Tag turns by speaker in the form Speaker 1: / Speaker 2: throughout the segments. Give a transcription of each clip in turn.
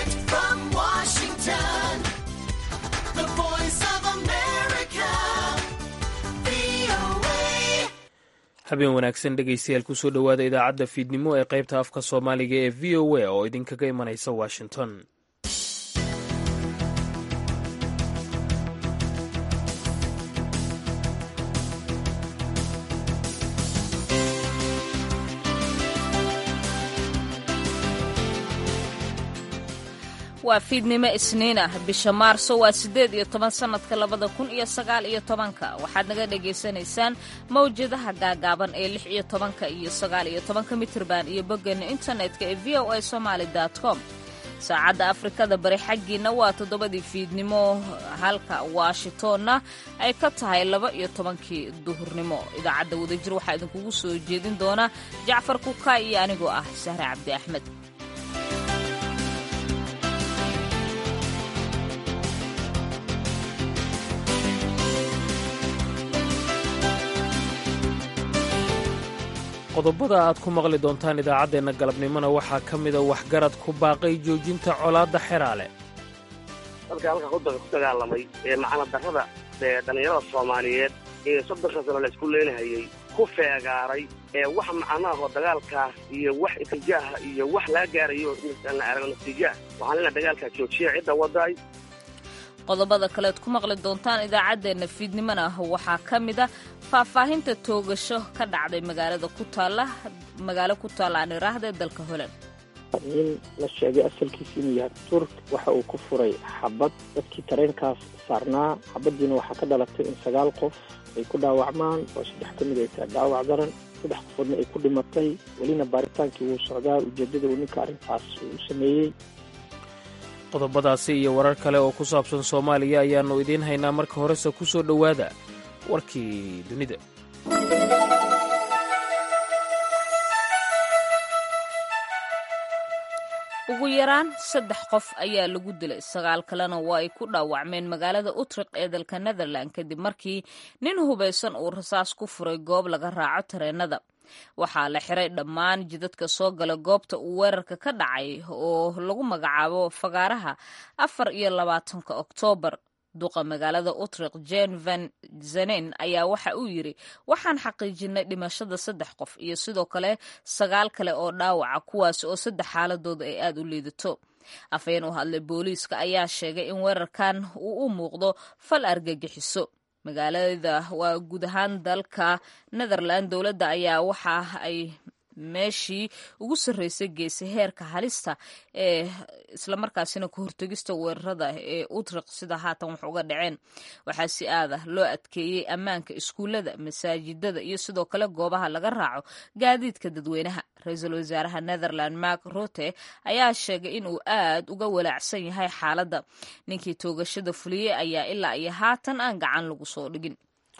Speaker 1: Direct from Washington, the voice of America, VOA.
Speaker 2: habeen wanaagsan dhegaystayaal kusoo dhowaada idaacadda fiidnimo ee qaybta afka soomaaliga ee v o a oo idinkaga imanaysa washington
Speaker 3: waa fiidnimo isniin ah bisha maarso waa siddeed iyo toban sannadka labada kun iyo sagaal iyo tobanka waxaad naga dhagaysanaysaan mawjadaha gaagaaban ee lix iyo tobanka iyo sagaal iyo tobanka mitirban iyo boggeena internetka ee v o a somaali com saacadda afrikada bari xaggiina waa toddobadii fiidnimo halka washingtonna ay ka tahay laba iyo tobankii duhurnimo idaacadda wadajir waxaa idinkugu soo jeedin doona jacfar kuka iyo anigoo ah sahre cabdi axmed
Speaker 2: qodobada aad ku maqli doontaan idaacaddeenna galabnimona waxaa ka mida waxgarad ku baaqay joojinta colaadda xeraale
Speaker 4: dadka halka ku dagaalamay ee macana darrada ee dhallinyarada soomaaliyeed ee soddonka sano la isku leenahayey ku feegaaray ee wax macnaahoo dagaalkaas iyo wax itijaaha iyo wax laga gaarayo la arago natiijaah waxaan leenahay dagaalkaa joojiya cidda wadaay
Speaker 3: qodobada kaleed ku maqli doontaan idaacaddeenna fiidnimona waxaa ka mida faahfaahinta toogasho ka dhacday magaalada ku taalla magaalo ku taalla aan iraahda ee dalka holand
Speaker 5: nin la sheegay asalkiisa inuu yahay turk waxa uu ku furay xabad dadkii tareenkaas saarnaa xabaddiina waxaa ka dhalatay in sagaal qof ay ku dhaawacmaan oo saddex ka mid ay tahay dhaawac daran saddex qofoodna ay ku dhimatay welina baaritaankii wuu socdaa ujeeddada uu ninka arrintaas uu sameeyey
Speaker 2: qodobadaasi iyo warar kale oo ku saabsan soomaaliya ayaannu idiin haynaa marka horese ku soo dhowaada warkii dunida
Speaker 3: ugu yaraan saddex qof ayaa lagu dilay sagaal kalena waa ay ku dhaawacmeen magaalada utriq ee dalka netherland kadib markii nin hubaysan uu rasaas ku furay goob laga raaco tareenada waxaa la xiray dhammaan jidadka soo gala goobta uu weerarka ka dhacay oo lagu magacaabo fagaaraha afar iyo labaatanka oktoobar duqa magaalada utriq jen van zanen ayaa waxa uu yidri waxaan xaqiijinay dhimashada saddex qof iyo sidoo kale sagaal kale oo dhaawaca kuwaasi oo saddex xaaladooda ay aada u liidato afhayeen u hadlay booliiska ayaa sheegay in weerarkan uu u muuqdo fal argagixiso magaalada waa guud ahaan dalka netherland dowladda ayaa waxa ay meeshii ugu sarreysay geysay heerka halista ee islamarkaasina ka hortegista weerarada ee utriq sida haatan wax uga dhaceen waxaa si aada loo adkeeyey ammaanka iskuullada masaajidada iyo sidoo kale goobaha laga raaco gaadiidka dadweynaha ra-iisul wasaaraha netherland mark rote ayaa sheegay inuu aad uga walaacsan yahay xaaladda ninkii toogashada fuliyey ayaa ilaa iyo haatan aan gacan lagu soo dhigin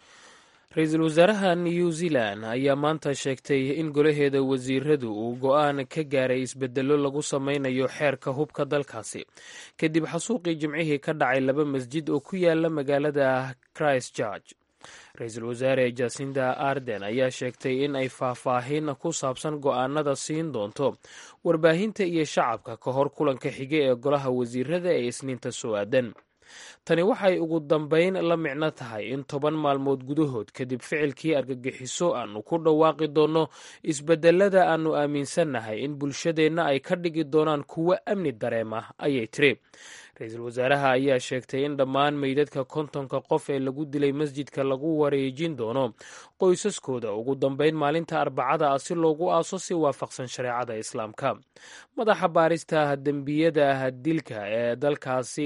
Speaker 2: ra-iisul wasaaraha new zealand ayaa maanta sheegtay in golaheeda wasiiradu uu go-aan ka gaaray isbedello lagu sameynayo xeerka hubka dalkaasi kadib xasuuqii jimcihii ka dhacay laba masjid oo ku yaala magaalada christchurch ra-iisul wasaare jasinda arden ayaa sheegtay in ay faahfaahin ku saabsan go-aanada siin doonto warbaahinta iyo shacabka ka hor kulanka xige ee golaha wasiirada ee isniinta soo aadan tani waxay ugu dambayn la micno tahay in toban maalmood gudahood kadib ficilkii argagixiso aanu ku dhawaaqi doonno isbedelada aanu aaminsannahay in bulshadeenna ay ka dhigi doonaan kuwo amni dareema ayay tiri ra-iisul wasaaraha ayaa sheegtay in dhammaan meydadka kontonka qof ee lagu dilay masjidka lagu wareejin doono qoysaskooda ugu dambayn maalinta arbacada ah si loogu aaso si waafaqsan shareecada islaamka madaxa baarista dembiyada dilka ee dalkaasi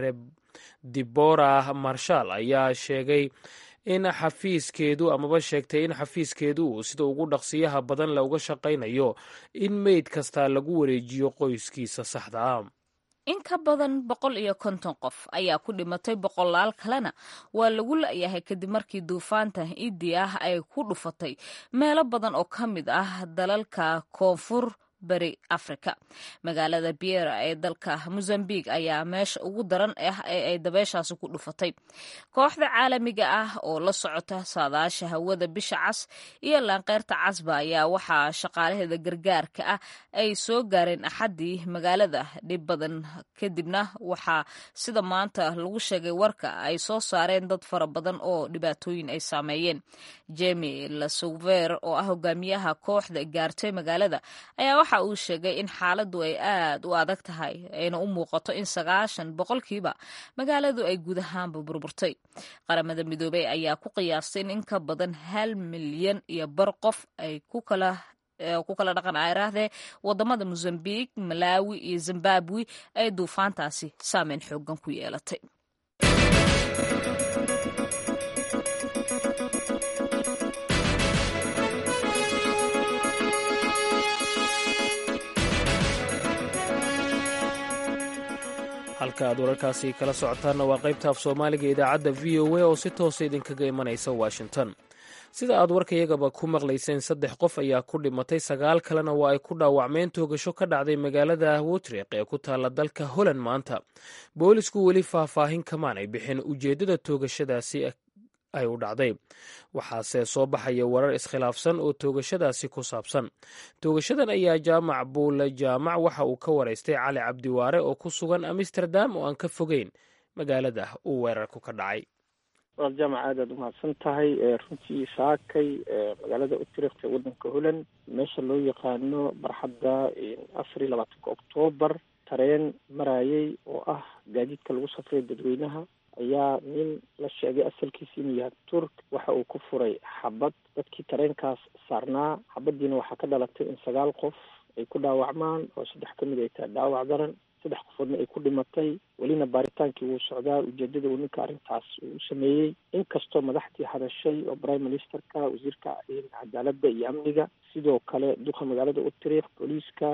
Speaker 2: dibora marshal ayaa sheegay in xafiiskeedu amaba sheegtay in xafiiskeedu uu sida ugu dhaqsiyaha badan le uga shaqaynayo in meyd kasta lagu wareejiyo qoyskiisa saxda ah
Speaker 3: in ka badan boqol iyo konton qof ayaa ku dhimatay boqolaal kalena waa lagu la-yahay kadib markii duufaanta idi ah ay ku dhufatay meelo badan oo ka mid ah dalalka koonfur beri afrika magaalada biera ee dalka mozambique ayaa meesha ugu daran ah ee ay dabeeshaasi ku dhufatay kooxda caalamiga ah oo la socota saadaasha hawada bisha cas iyo laanqeyrta casba ayaa waxaa shaqaalaheeda gargaarka ah ay soo gaareen axaddii magaalada dhib badan kadibna waxaa sida maanta lagu sheegay warka ay soo saareen dad fara badan oo dhibaatooyin ay saameeyeen jemi lasouver oo ah hogaamiyaha kooxda gaartay magaalada ayaa waxa uu sheegay in xaaladdu ay aad u adag tahay ayna u muuqato in sagaashan boqolkiiba magaaladu ay guud ahaanba burburtay qaramada midoobey ayaa ku qiyaastay in in ka badan hal milyan iyo bar qof ay ku kala ku kala dhaqan ayraahdee wadamada mozambique malawi iyo zimbabwe ay duufaantaasi saameyn xoogan ku yeelatay
Speaker 2: halka aad wararkaasi kala socotaanna waa qaybta af soomaaliga idaacadda v o a oo si toosa idinkaga imanaysa washington sida aad warkayagaba ku maqlayseen saddex qof ayaa ku dhimatay sagaal kalena waa ay ku dhaawacmeen toogasho ka dhacday magaalada wotriq ee ku taalla dalka holland maanta boolisku weli faahfaahin kamaanay bixin ujeeddada toogashadaasi ay u dhacday waxaase soo baxaya warar iskhilaafsan oo toogashadaasi ku saabsan toogashadan ayaa jaamac buule jaamac waxa uu ka waraystay cali cabdiwaare oo ku sugan amsterdam oo aan ka fogeyn magaalada uu weerarku ka dhacay
Speaker 5: walaal jaamac aad aad umahadsan tahay runtii saakay magaalada utrikt ee wadanka holland meesha loo yaqaano barxadda afar iyo labaatanka oktoobar tareen marayay oo ah gaadiidka lagu safray dadweynaha ayaa nin la sheegay asalkiisa inuu yahay turk waxa uu ku furay xabad dadkii tareenkaas saarnaa xabadiina waxaa ka dhalatay in sagaal qof ay ku dhaawacmaan oo saddex ka mid ay tahay dhaawac daran saddex qofoodna ay ku dhimatay welina baaritaankii wuu socdaa ujeedada uu ninka arrintaas uu sameeyey inkastoo madaxdii hadashay oo prime ministerka wasiirka cadaaladda iyo amniga sidoo kale duqa magaalada utriik booliiska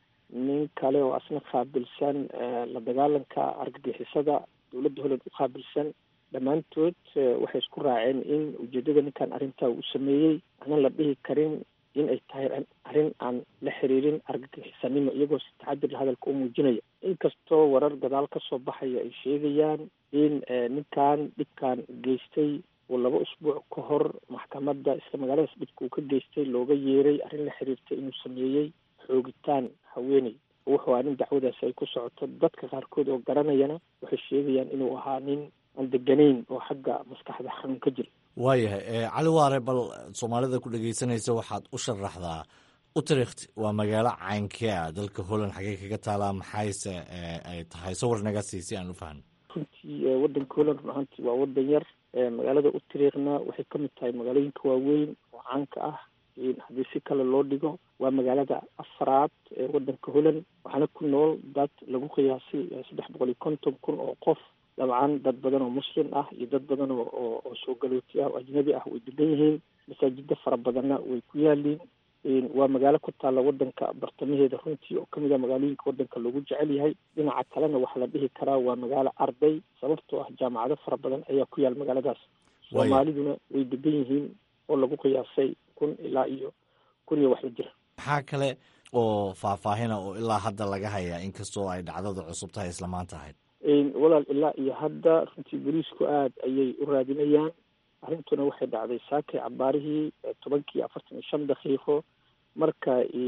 Speaker 5: nin kale oo asna qaabilsan la dagaalanka argagixisada dowladda holland u qaabilsan dhammaantood waxay isku raaceen in ujeedada ninkan arrintaa uu sameeyey aanan la dhihi karin in ay tahay arrin aan la xiriirin argagixisanimo iyagoo si taxadir hadalka u muujinaya inkastoo warar gadaal ka soo baxaya ay sheegayaan in ninkan dhibkan geystay uu laba usbuuc ka hor maxkamadda isla magaaladaas dhibka uu ka geystay looga yeeray arrin la xiriirtay inuu sameeyey xoogitaan haweeney wuxuu aa nin dacwadaasi ay ku socoto dadka qaarkood oo garanayana waxay sheegayaan inuu ahaa nin aan deganayn oo xagga maskaxda xanuun ka jira
Speaker 6: waayahay cali waare bal soomaalida ku dhegeysanaysa waxaad u sharaxdaa utrikt waa magaalo caynkee ah dalka holland xagee kaga taalaa maxayse ay tahay sawir naga sii si aan u fahno
Speaker 5: runtii wadanka holland run ahaantii waa wadan yar magaalada utriikna waxay ka mid tahay magaalooyinka waaweyn oo caanka ah haddii si kale loo dhigo waa magaalada afraad ee wadanka holland waxaana ku nool dad lagu qiyaasay saddex boqol iyo konton kun oo qof dabcan dad badan oo muslim ah iyo dad badan oo oo soo galooti ah oo ajnabi ah way degan yihiin masaajida fara badanna way ku yaaliin waa magaalo ku taalla wadanka bartamaheeda runtii oo kamid ah magaalooyinka wadanka loogu jecel yahay dhinaca kalena waxaa la dhihi karaa waa magaalo arday sababtoo ah jaamacado fara badan ayaa ku yaal magaaladaas soomaaliduna way degan yihiin oo lagu qiyaasay kun ilaa iyo kun iyo wax la jira
Speaker 6: maxaa kale oo faahfaahina oo ilaa hadda laga hayaa inkastoo ay dhacdada cusub tahay isla maanta ahayd
Speaker 5: walaal ilaa iyo hadda runtii booliisku aad ayay u raadinayaan arrintuna waxay dhacday saakay cabaarihii tobankii afartan iyo shan daqiiqo marka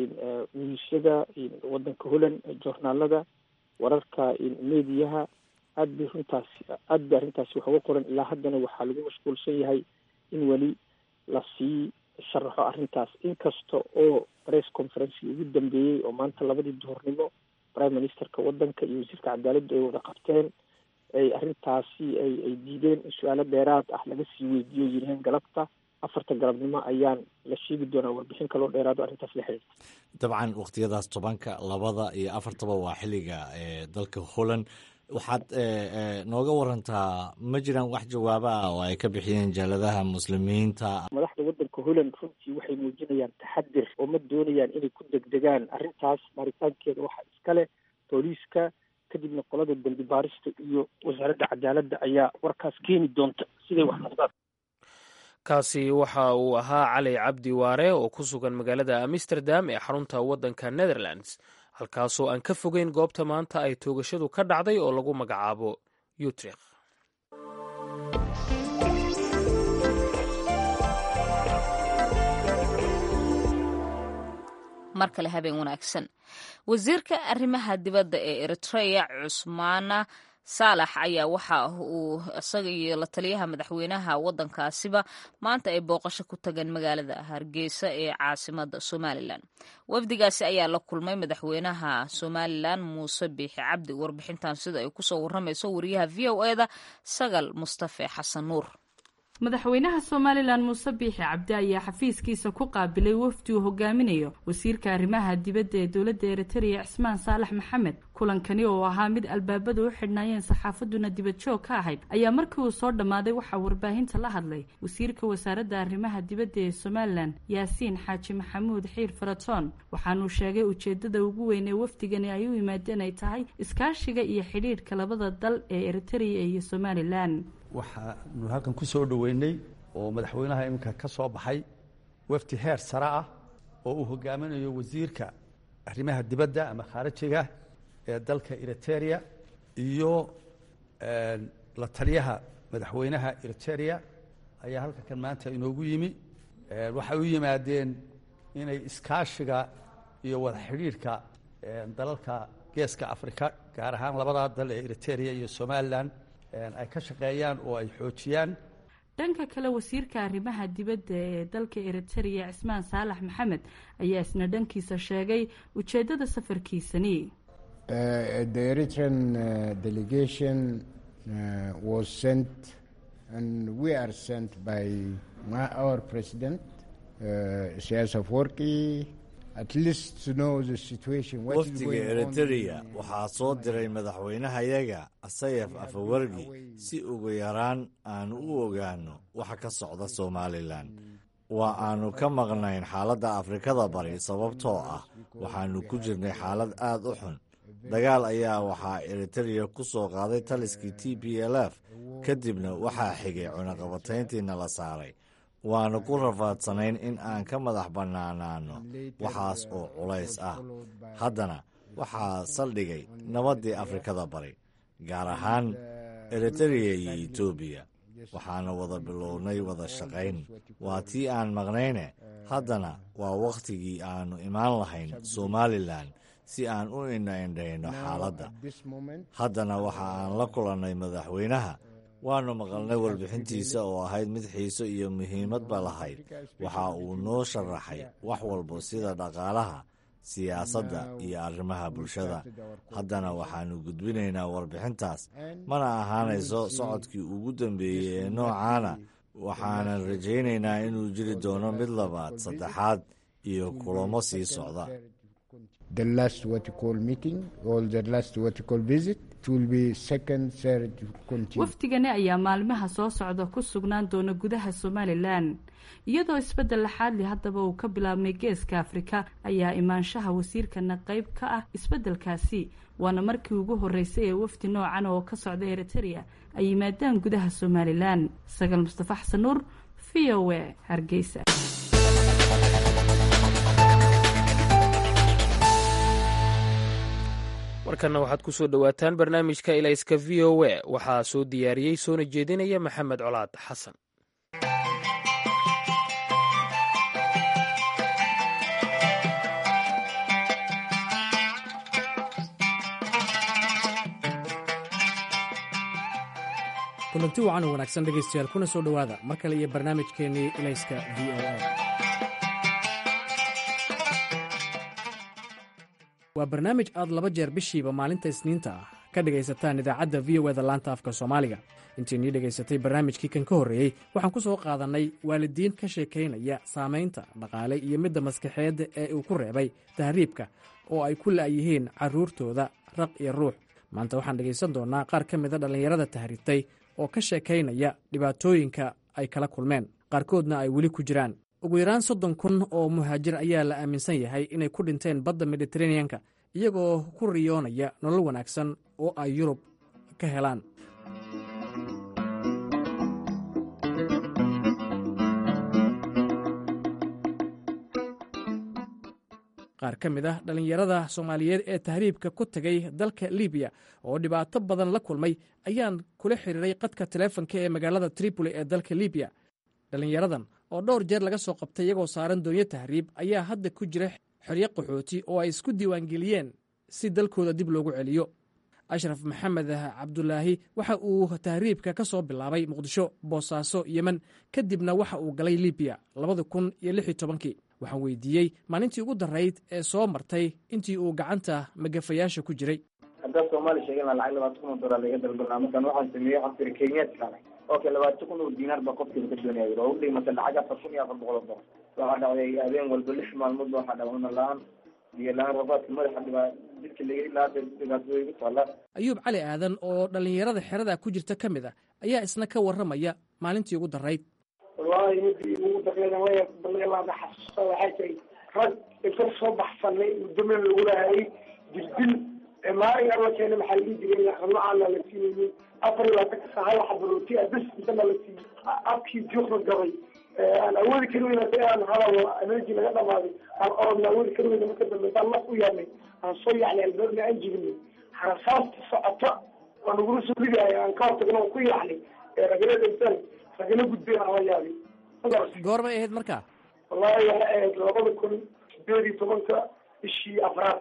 Speaker 5: miisyada wadanka holland joornaalada wararka mediyaha aad bay runtaasi aad bay arrintaasi wax uga qoran ilaa haddana waxaa lagu mashquulsan yahay in weli lasii sharaxo arrintaas inkasta oo press conferencii ugu dambeeyey oo maanta labadii duhurnimo prime ministerka wadanka iyo wasiirka cadaaladdu ay wada qabteen ay arrintaasi ay ay diideen in su-aalo dheeraad ah laga sii weydiiyo yiraheen galabta afarta galabnimo ayaan la sheegi doonaa warbixin kaloo dheeraado arrintaas la xiriirta
Speaker 6: dabcan wakhtiyadaas tobanka labada iyo afartaba waa xilliga dalka holland waxaad nooga warantaa ma jiraan wax jawaabo ah oo ay ka bixiyeen jaaladaha muslimiinta
Speaker 5: madaxda wadanka holland runtii waxay muujinayaan taxadir oo ma doonayaan inay ku degdegaan arrintaas baaritaankeeda waxaa iskale booliiska kadibna qolada dembi baarista iyo wasaaradda cadaaladda ayaa warkaas keeni doonta siday wax noqdaan
Speaker 2: kaasi waxa uu ahaa cali cabdi waare oo ku sugan magaalada amsterdam ee xarunta waddanka netherlands halkaasoo aan ka fogeyn goobta maanta ay toogashadu ka dhacday oo lagu magacaabo utrecht
Speaker 3: mar kale habeen wanaagsan wasiirka arrimaha dibadda ee eritrea cusmaana saalax ayaa waxa uu isaga iyo la taliyaha madaxweynaha waddankaasiba maanta ay booqasho ku tageen magaalada hargeysa ee caasimada somalilan wafdigaasi ayaa la kulmay madaxweynaha somalilan muuse biixi cabdi warbixintan sida ay kusoo waramayso wariyaha v o eda sagal mustafe xasan nuur
Speaker 7: madaxweynaha somalilan muuse biixi cabdi ayaa xafiiskiisa ku qaabilay wafdi uu hogaaminayo wasiirka arrimaha dibadda ee dowladda eritrea cismaan saalax maxamed kulankani oo ahaa mid albaabada u xidhnaayeen saxaafaduna dibad joog ka ahayd ayaa markii uu soo dhammaaday waxaa warbaahinta la hadlay wasiirka wasaaradda arrimaha dibadda ee somalilan yaasiin xaaji maxamuud xiir faratoon waxaanuu sheegay ujeedada ugu weyn ee wafdigani ay u yimaadeen ay tahay iskaashiga iyo xidhiidhka labada dal ee eritrea iyo somalilan
Speaker 8: waxaanu halkan ku soo dhoweynay oo madaxweynaha iminka ka soo baxay wafdi heer sare ah oo uu hogaaminayo wasiirka arrimaha dibadda ama khaarijiga ee dalka eriteria iyo la taliyaha madaxweynaha eriteria ayaa halka kan maanta inoogu yimi waxay u yimaadeen inay iskaashiga iyo wada xidhiidhka dalalka geeska afrika gaar ahaan labadaa dal ee eriteria iyo somalilan ay ka shaqeeyaan oo ay xoojiyaan
Speaker 7: dhanka kale wasiirka arrimaha dibadda ee dalka eritrea cismaan saalax maxamed ayaa isna dhankiisa sheegay ujeeddada safarkiisani
Speaker 9: the eritrean delegation was sent and we are sent by our president siyaas afwerki
Speaker 6: wafdiga eritereya waxaa soo diray madaxweynahayaga asayaf afawargi si ugu yaraan aanu u ogaanno waxa ka socda somalilan waa aanu ka maqnayn xaaladda afrikada bari sababtoo ah waxaanu ku jirnay xaalad aad u xun dagaal ayaa waxaa eritereya ku soo qaaday taliskii t b l f kadibna waxaa xigay cunaqabatayntiina la saaray waanu ku rafaadsanayn in aan ka madax bannaanaanno waxaas oo culays ah haddana waxaa saldhigay nabaddii afrikada bari gaar ahaan eritereya iyo etoobiya waxaana wada bilownay wada shaqayn waa tii aan maqnayne haddana waa wakhtigii aannu imaan lahayn somalilan si aan u indhaindhayno xaaladda haddana waxa aan la kulannay madaxweynaha waannu maqalnay warbixintiisa oo ahayd mid xiiso iyo muhiimadba lahayd waxa uu noo sharaxay wax walba sida dhaqaalaha siyaasadda iyo arrimaha bulshada haddana waxaannu gudbinaynaa warbixintaas mana ahaanayso socodkii ugu dambeeyey ee noocaana waxaanan rajaynaynaa inuu jiri doono mid labaad saddexaad iyo kulamo sii socda
Speaker 7: wafdigani ayaa maalmaha soo socda ku sugnaan doona gudaha somalilan iyadoo isbeddel laxaadli haddaba uu ka bilaabmay geeska afrika ayaa imaanshaha wasiirkana qayb ka ah isbeddelkaasi waana markii ugu horreysay ee wafdi noocan oo ka socda eritereya ay yimaadaan gudaha somalilan sagaal mustafa xasan nuur v o a hargeysa
Speaker 2: markana waxaad ku soo dhowaataan barnaamijka ilayska v o a waxaa soo diyaariyey soona jeedinaya maxamed colaad xasan
Speaker 10: kulanti wacan oo wanaagsan dhegaystayaal kuna soo dhowaada mar kale iyo barnaamijkeennii ilayska v o a waa barnaamij aad laba jeer bishiiba maalinta isniinta ah ka dhegaysataan idaacadda v o eda laanta afka soomaaliga intiinii dhegaysatay barnaamijkii kan ka horreeyey waxaan ku soo qaadannay waalidiin ka sheekaynaya saamaynta dhaqaale iyo midda maskaxeedda ee uu ku reebay tahriibka oo ay ku la'yihiin carruurtooda raq iyo ruux maanta waxaan dhegaysan doonnaa qaar ka mida dhallinyarada tahriibtay oo ka sheekaynaya dhibaatooyinka ay kala kulmeen qaarkoodna ay weli ku jiraan ugu yaraan soddon kun oo muhaajir ayaa la aaminsan yahay inay ku dhinteen badda mediteraneanka iyagoo ku riyoonaya nolol wanaagsan oo ay yurub ka helaan qaar ka mid ah dhallinyarada soomaaliyeed ee tahriibka ku tegay dalka libiya oo dhibaato badan la kulmay ayaan kula xiriiray qadka taleefonka ee magaalada tripoli ee dalka libiya dhallinyaradan oo dhowr jeer laga soo qabtay iyagoo saaran doonyo tahriib ayaa hadda ku jira xeryo qaxooti oo ay isku diiwaangeliyeen si dalkooda dib loogu celiyo ashraf maxamed cabdulaahi waxa uu tahriibka ka soo bilaabay muqdisho boosaaso yemen kadibna waxa uu galay libiya labada kun iyo lix iyo tobankii waxaan weydiiyey maalintii ugu darayd ee soo martay intii uu gacanta magafayaasha ku jiray
Speaker 11: haddaad soomaali sheegana lacag labaatan kun oo dolar laga dalbanaa markaan waxaan sameeyey waxaan tiri kenyaadka okay labaatan kun oo diinaar baa qofkiiba ka doonaya yiri oo u dhigmata lacag afar kun iyo afar boqol oo dolar waxaa dhacday habeen walba lix maalmood ba waxaa dhacuna la-aan biyo la-aan rafaadka madaxa dhibaa jidka laga ilaa dhibaatooda igu taallaa
Speaker 10: ayuub cali aadan oo dhallinyarada xerada ku jirta ka mid a ayaa isna ka warramaya maalintii ugu darayd
Speaker 12: wallaahi midii ugu darreeda waya balleelaada xasuusta waxay tahay rag inta soo baxsanay muddamen lagu lahayay dildil maalin alla keena maxaa lii jiray noocaana la siinayay afar iyo labaatanka saa hal xabarooti ah bes intana la siiyey abkii juuqna gabay aan awoodi kari weyna hadii aan hadal energy laga dhamaaday aan orodna awoodi kari weyna marka dambe intaan laf u yaabnay aan soo yacnay albaabna aan jibinay harasaasta socota oo nagula soo ridaaya aan ka hortagna oo ku yacnay ragala dhintaan ragala gudbeen aan la yaabay
Speaker 10: goormay ahayd markaa
Speaker 12: wallahi waxay ahayd labada kun sideed iyo tobanka bishii afraad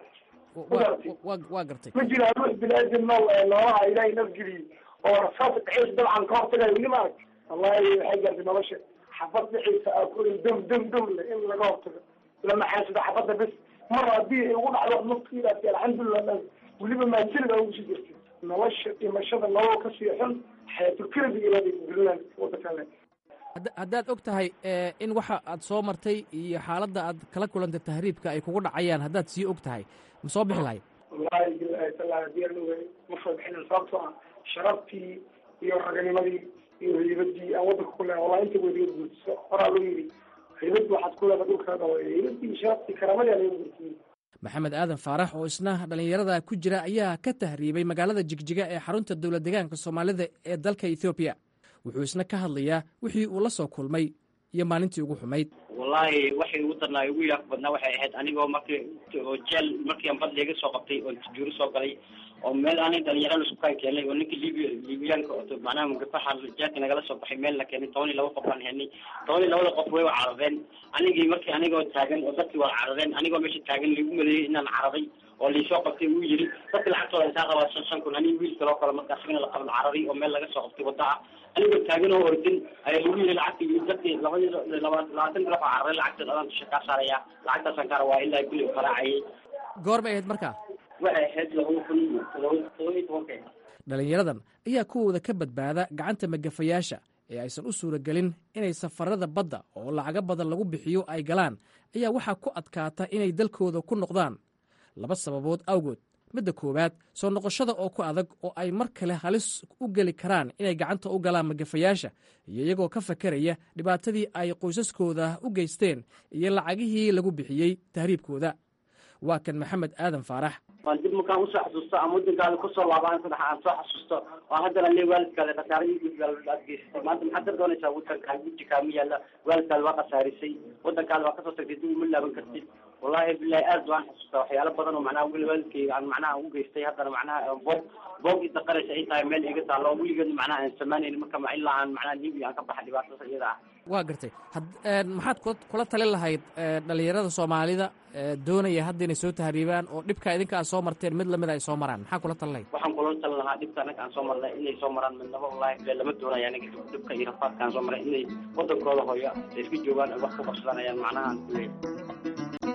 Speaker 10: waa gartay
Speaker 12: ma jira ruux bini-aadam nool ee noolaha ilaahay nafgeliyey oo rasaas dhexeys dabcan ka hortagayo weli ma arag wallahi waxay gaartay nolosha xabad dhexeysa aa ku dam dam dam le in laga hortago lama xaasida xabadda bes mar haddii ay ugu dhacdo naftiidaasi alxamdulilah dhan weliba maajirida ugu sii jirtay nolosha dhimashada nolol ka sii xun xayatulkelbi ilaaday dulan wadankan le
Speaker 10: haddaad og tahay in waxa aad soo martay iyo xaaladda aad kala kulantay tahriibka ay kugu dhacayaan haddaad sii og tahay ma soo bixi lahayd
Speaker 12: wallahi bilahi taala hadii aan ogahay ma soo bixinin sababtoo ah sharaftii iyo raganimadii iyo haybadii aan wadanka ku leehay wallahi inta weliga guurtiso horaa loo yidhi haybad waxaad ku leedahay dhulkaa dhawa haybadii iyo sharaftii karaamadii aa laga guurtiyey
Speaker 10: maxamed aadan faarax oo isna dhallinyarada ku jira ayaa ka tahriibay magaalada jigjiga ee xarunta dowlad deegaanka soomaalida ee dalka ethoobiya wuxuu isna ka hadlayaa wixii uu la soo kulmay iyo maalintii ugu xumayd
Speaker 13: wallahi waxay ugu darnaa ugu yaaq badnaa waxay ahayd anigoo markii oo jeel markii aan bad liiga soo qabtay oo juuri soo galay oo meel aanay dhalinyaro lasku kaan keenay oo ninka libiya libiyaanka oo macnaha mugafaxa jeelka nagala soo baxay meel la keenay toban iyo laba qof baan helnay toban iyo labada qof way wa carareen anigii markii anigoo taagan oo dadkii waa carareen anigoo meesha taagan laigu maleeyey inaan cararay oo laisoo qabtay uu yiri dadka lacagtooda intaa rabaa shan shan kun aniga wiil kaloo kale marka asagana la qaban cararay oo meel laga soo qabtay wadda ah anigoo taagan oo ordin ayaa lagu yiri lacagtii dadkii labadii laba labaatan diraf oo cararay lacagteed adaan dusha kaa saaraya lacagtaasaan ka rabaa ilaa guli qaraacayay
Speaker 10: goor bay ahayd markaa
Speaker 13: waxay ahayd laba kun todoba todoba iyo tobanka
Speaker 10: dhallinyaradan ayaa kuwooda ka badbaada gacanta magafayaasha ee aysan u suuragelin inay safarada badda oo lacago badan lagu bixiyo ay galaan ayaa waxaa ku adkaata inay dalkooda ku noqdaan laba sababood awgood midda koowaad soo noqoshada oo ku adag oo ay mar kale halis u geli karaan inay gacanta u galaan magafayaasha iyo iyagoo ka fakeraya dhibaatadii ay qoysaskooda u geysteen iyo lacagihii lagu bixiyey tahriibkooda waa kan maxamed aadan faarax
Speaker 13: waan dib markaan usoo xasuusto ama wadankaada kusoo laabaan saddex aan soo xasuusto oo haddana le waalidkaada khasaaradiisa aad geysatay maanta maxaad ka doonaysaa wadankaa guji kaama yaalla waalidkaada waa khasaarisay wadankaada waa kasoo tagtay dib uma laaban kartid wallahi bilahi aad waan xasuustaa waxyaalo badan oo macnaha weli waalidkayga aan macnaha u geystay haddana macnaha boog boog i daqaraysa ay tahay meel iga taalo oo weligeed macnaha aan samaynayni marka ma ilaa aan macnaha libiya aan ka baxa dhibaatada iyada ah
Speaker 10: waa gartay maxaad kula talin lahayd dhalinyarada soomaalida doonaya hadda inay soo tahriibaan oo dhibka idinka aad soo marteen mid lamid ay soo maraan maxaa kula talin lahayd
Speaker 13: waxaan kula talin lahaa dhibka anaga aan soo marnay inay soo maraan midnaba wallahi bile lama doonaya anaga dhibka iyo rafaadka aan soo maray inay wadankooda hooyo ay iska joogaan ay wax ku qabsadaan ayaan macnaha aan kuleeyahay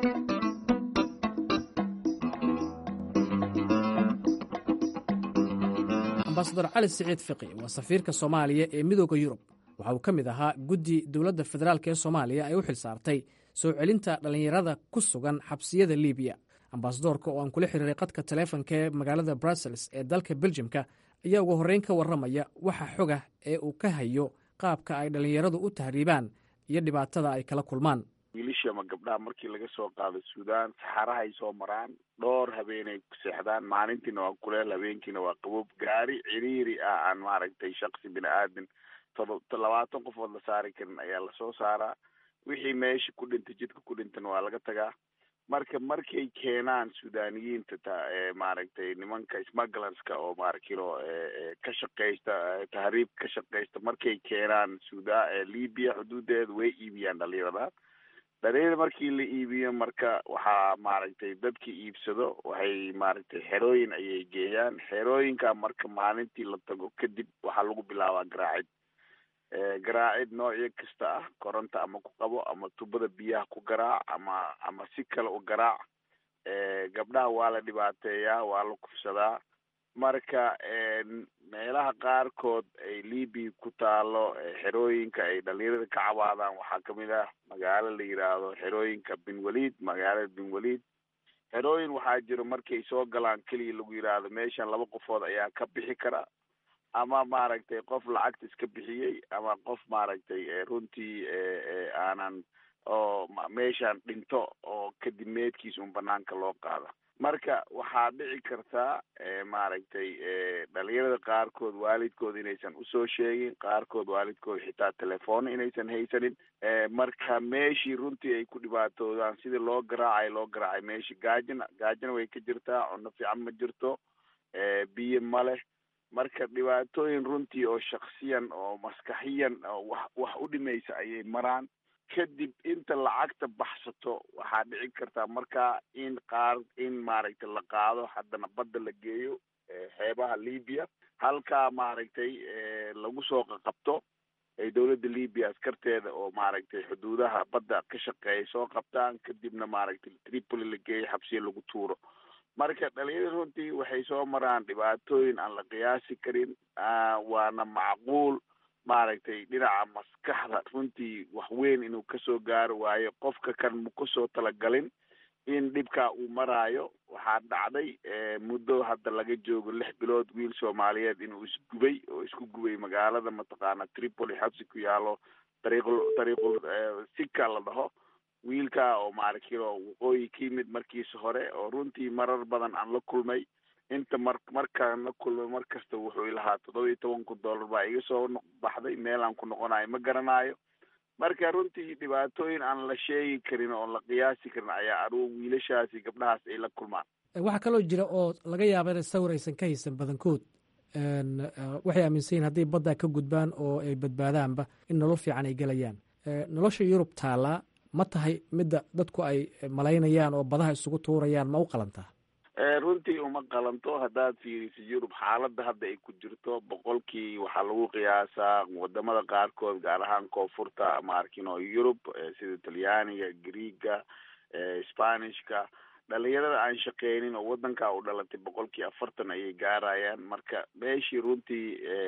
Speaker 10: ambasador cali siciid fiqi waa safiirka soomaaliya ee midooda yurub waxa uu ka mid ahaa guddi dowladda federaalk ee soomaaliya ay u xil saartay soo celinta dhallinyarada ku sugan xabsiyada libiya ambasadoorka oo aan kula xiriiray qadka taleefonka ee magaalada brussels ee dalka beljimka ayaa ugu horreyn ka warramaya waxa xoga ee uu ka hayo qaabka ay dhallinyaradu u tahriibaan iyo dhibaatada ay kala kulmaan
Speaker 14: wiilishii ama gabdhaha markii laga soo qaado suudaan saxarahay soo maraan dhowr habeenay ku seexdaan maalintiina waa kuleel habeenkiina waa qaboob gaari ciriiri ah aan maaragtay shaksi bini aadin todo labaatan qofood la saari karin ayaa lasoo saaraa wixii meesha ku dhintay jidka ku dhintan waa laga tagaa marka markay keenaan suudaniyiinta ta maaragtay nimanka smugglerska oo maarkilo ka shaqeysta tahriib ka shaqeysta markay keenaan suda libya xuduudeeda way iibiyaan dhalinyarada dhalinyarada markii la iibiyo marka waxaa maaragtay dadki iibsado waxay maaragtay xerooyin ayay geeyaan xerooyinka marka maalintii la tago kadib waxaa lagu bilaabaa garaacid garaacid noocyo kasta ah koronto ama ku qabo ama tubada biyaha ku garaac ama ama si kale u garaac gabdhaha waa la dhibaateeyaa waa la kufsadaa marka meelaha qaarkood ay libya ku taalo xerooyinka ay dhalinyarada ka cabaadaan waxaa kamid ah magaalo la yiraahdo xerooyinka bin walid magaalada bin walid xerooyin waxaa jiro markay soo galaan keliya lagu yiraahdo meeshan laba qofood ayaa ka bixi kara ama maaragtay qof lacagta iska bixiyey ama qof maaragtay runtii aanan oo meeshaan dhinto oo kadib meedkiisa un banaanka loo qaada marka waxaa dhici kartaa maaragtay dhalinyarada qaarkood waalidkood inaysan usoo sheegin qaarkood waalidkood xitaa telefoona inaysan haysanin marka meeshii runtii ay ku dhibaatoodaan sidii loo garaacay loo garaacay meeshii gaajina gaajina way ka jirtaa cunno fiican ma jirto biyo ma leh marka dhibaatooyin runtii oo shaksiyan oo maskaxiyan oo wax wax u dhimaysa ayay maraan kadib inta lacagta baxsato waxaa dhici kartaa markaa in qaar in maaragtay la qaado haddana badda la geeyo xeebaha libya halkaa maaragtay lagu soo qaqabto ay dowladda libya askarteeda oo maaragtay xuduudaha badda ka shaqeeya soo qabtaan kadibna maaragtay tripoli la geeyo xabsiya lagu tuuro marka dhalinyarada runtii waxay soo maraan dhibaatooyin aan la qiyaasi karin waana macquul maaragtay dhinaca maskaxda runtii wax weyn inuu kasoo gaaro waayo qofka kan ma kusoo talagalin in dhibkaa uu maraayo waxaa dhacday muddo hadda laga joogo lix bilood wiil soomaaliyeed inuu isgubay oo isku gubay magaalada mataqaana tripoli xabsi ku yaalo dariiqul dariiqul sika la dhaho wiilka oo maaragtilo waqooyi ka yimid markiisa hore oo runtii marar badan aan la kulmay inta mar markaan la kulmay mar kasta wuxuu ilahaa toddoba iyo toban kun dollar baa iga soo baxday meel aan ku noqonayo ma garanayo marka runtii dhibaatooyin aan la sheegi karin oon la qiyaasi karin ayaa aruur wiilashaasi gabdhahaas ay la kulmaan
Speaker 10: waxaa kaloo jira oo laga yaaba in sawir aysan ka haysan badankood waxay aaminsan yihin hadday baddaa ka gudbaan oo ay badbaadaanba in nolol fiican ay gelayaan nolosha yurub taallaa ma tahay midda dadku ay malaynayaan oo badaha isugu tuurayaan ma u qalantaa
Speaker 14: runtii uma qalanto haddaad fiiriso yurub xaaladda hadda ay ku jirto boqolkii waxaa lagu qiyaasaa wadamada qaarkood gaar ahaan koonfurta maarkino yurub sida talyaaniga greega spanishka dhalinyarada aan shaqeynin oo wadankaa u dhalatay boqolkii afartan ayay gaarayaan marka meeshii runtii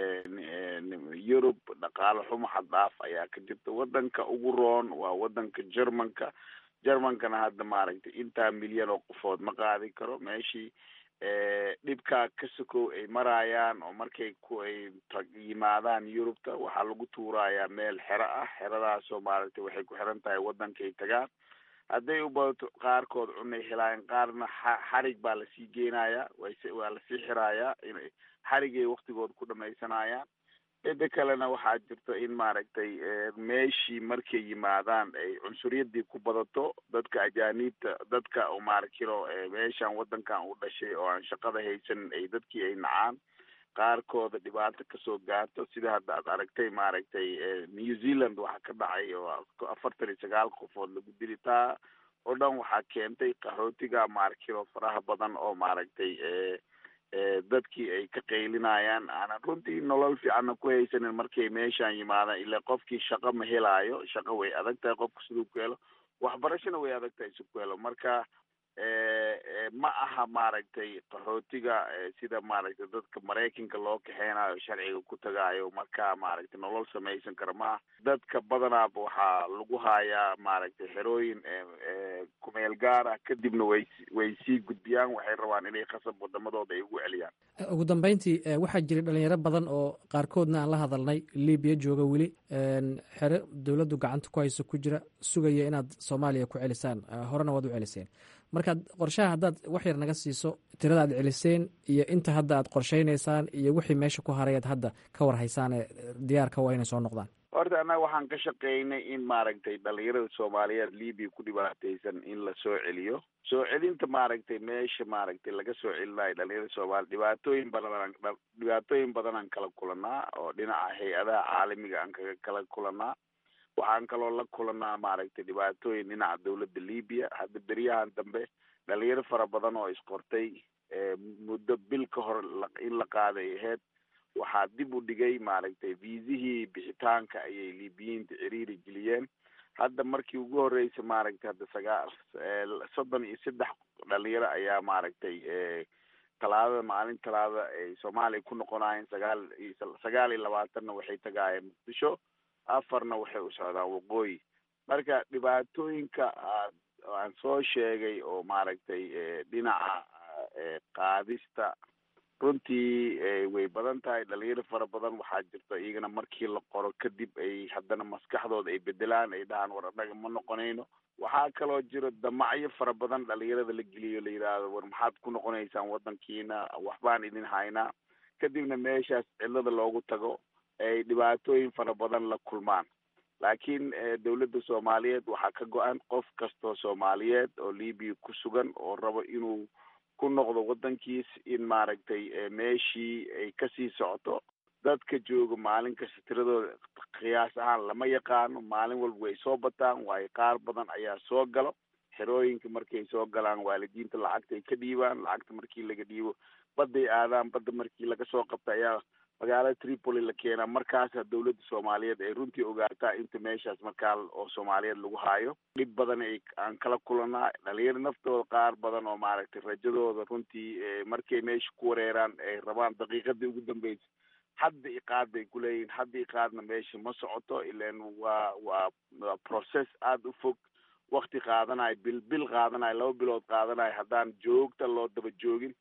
Speaker 14: yurub dhaqaale xumo xad dhaaf ayaa ka jirta wadanka ugu roon waa wadanka germanka germankana hadda maaragtay intaa milyan oo qofood ma qaadi karo meeshii dhibkaa ka sokow ay marayaan oo markay ku ay yimaadaan yurubta waxaa lagu tuurayaa meel xero ah xeradaasoo maaragtay waxay ku xiran tahay wadankay tagaan hadday u badato qaarkood cunay helaayeen qaarna xarig baa lasii geenayaa waa lasii xiraayaa in xarigay waktigooda ku dhamaysanayaan mida kalena waxaa jirta in maaragtay meeshii markay yimaadaan ay cunsuriyadii ku badato dadka ajaaniibta dadka oo maaragtilo meeshan wadankan u dhashay oo aan shaqada haysanin ay dadkii ay nacaan qaarkooda dhibaato kasoo gaarto sida hadda aad aragtay maaragtay new zealand waxaa ka dhacay oo afartan iyo sagaal qofood lagu dili taa oo dhan waxaa keentay qaxootiga maaragtilo faraha badan oo maaragtay dadkii ay ka qaylinayaan aanan runtii nolol fiicanna ku haysanin markay meeshaan yimaadaan ilaa qofkii shaqo ma helaayo shaqo way adag tahay qofka siduu ku helo waxbarashona way adag tahay si ku helo marka ma aha maaragtay qaxootiga sida maaragtay dadka maraykanka loo kaxeynayo sharciga ku tagaayo marka maaragtay nolol samaysan kara ma aha dadka badanaaba waxaa lagu hayaa maaragtay xerooyin kumeel gaar ah kadibna way way sii gudbiyaan waxay rabaan inay khasab wadamadooda ay ugu celiyaan
Speaker 10: ugu dambeyntii waxaa jiray dhalinyaro badan oo qaarkoodna aan la hadalnay libiya jooga weli xero dowladdu gacanta ku hayso ku jira sugaya inaad soomaaliya ku celisaan horena waad u celiseen markaad qorshaha haddaad wax yar naga siiso tirada aad celiseen iyo inta hadda aad qorshaynaysaan iyo wixii meesha ku harayaad hadda ka war haysaan ee diyaarka waa inay soo noqdaan
Speaker 14: horta annaga waxaan ka shaqeynay in maaragtay dhalinyarada soomaaliyeed libiya ku dhibaataysan in la soo celiyo soo celinta maaragtay meesha maaragtay laga soo celinayo dhalinyarada soomaaliya dhibaatooyin badan dhibaatooyin badan aan kala kulanaa oo dhinaca hay-adaha caalamiga aan kaga kala kulanaa waxaan kaloo la kulanaa maaragtay dhibaatooyin dhinaca dawladda libiya hadda beryahan dambe dhalinyaro fara badan oo isqortay muddo bil ka hor in la qaaday aheyd waxaa dib u dhigay maaragtay viisihii bixitaanka ayay libiyiinta ciriiri geliyeen hadda markii ugu horreysay maaragtay hadda sagaal soddon iyo saddex dhalinyaro ayaa maaragtay talaadada maalin talaada ay soomaaliya ku noqonaayeen sagaal iyo sagaal iyo labaatanna waxay tagaayeen muqdisho afarna waxay u socdaan waqooyi marka dhibaatooyinka aan soo sheegay oo maaragtay dhinaca qaadista runtii way badan tahay dhalinyaro fara badan waxaa jirta iyagana markii la qoro kadib ay haddana maskaxdooda ay bedelaan ay dhahaan war annaga ma noqonayno waxaa kaloo jiro damacyo fara badan dhalinyarada la geliyo la yidhaahdo war maxaad ku noqonaysaan waddankiina waxbaan idin haynaa kadibna meeshaas cidlada loogu tago ay dhibaatooyin fara badan la kulmaan laakiin dawladda soomaaliyeed waxaa ka go-an qof kastoo soomaaliyeed oo libiya ku sugan oo rabo inuu ku noqdo waddankiis in maaragtay meeshii ay kasii socoto dadka jooga maalin kasta tiradooda qiyaas ahaan lama yaqaano maalin walba way soo bataan waayo qaar badan ayaa soo galo xerooyinka markay soo galaan waalidiinta lacagta ay ka dhiibaan lacagta markii laga dhiibo badday aadaan badda markii laga soo qabta ayaa magaalada tripoli la keenaa markaasa dawladda soomaaliyeed ay runtii ogaataa inta meeshaas markaa oo soomaaliyeed lagu haayo dhib badan ay aan kala kulanaa dhalinyaro naftooda qaar badan oo maaragtay rajadooda runtii markay meesha ku wareeraan ay rabaan daqiiqadii ugu dambeysa hadda iqaad bay kuleeyihin hadda iqaadna meesha ma socoto ilan waa waa waa process aada u fog wakti qaadanayo bil bil qaadanayo laba bilood qaadanayo haddaan joogta loo daba joogin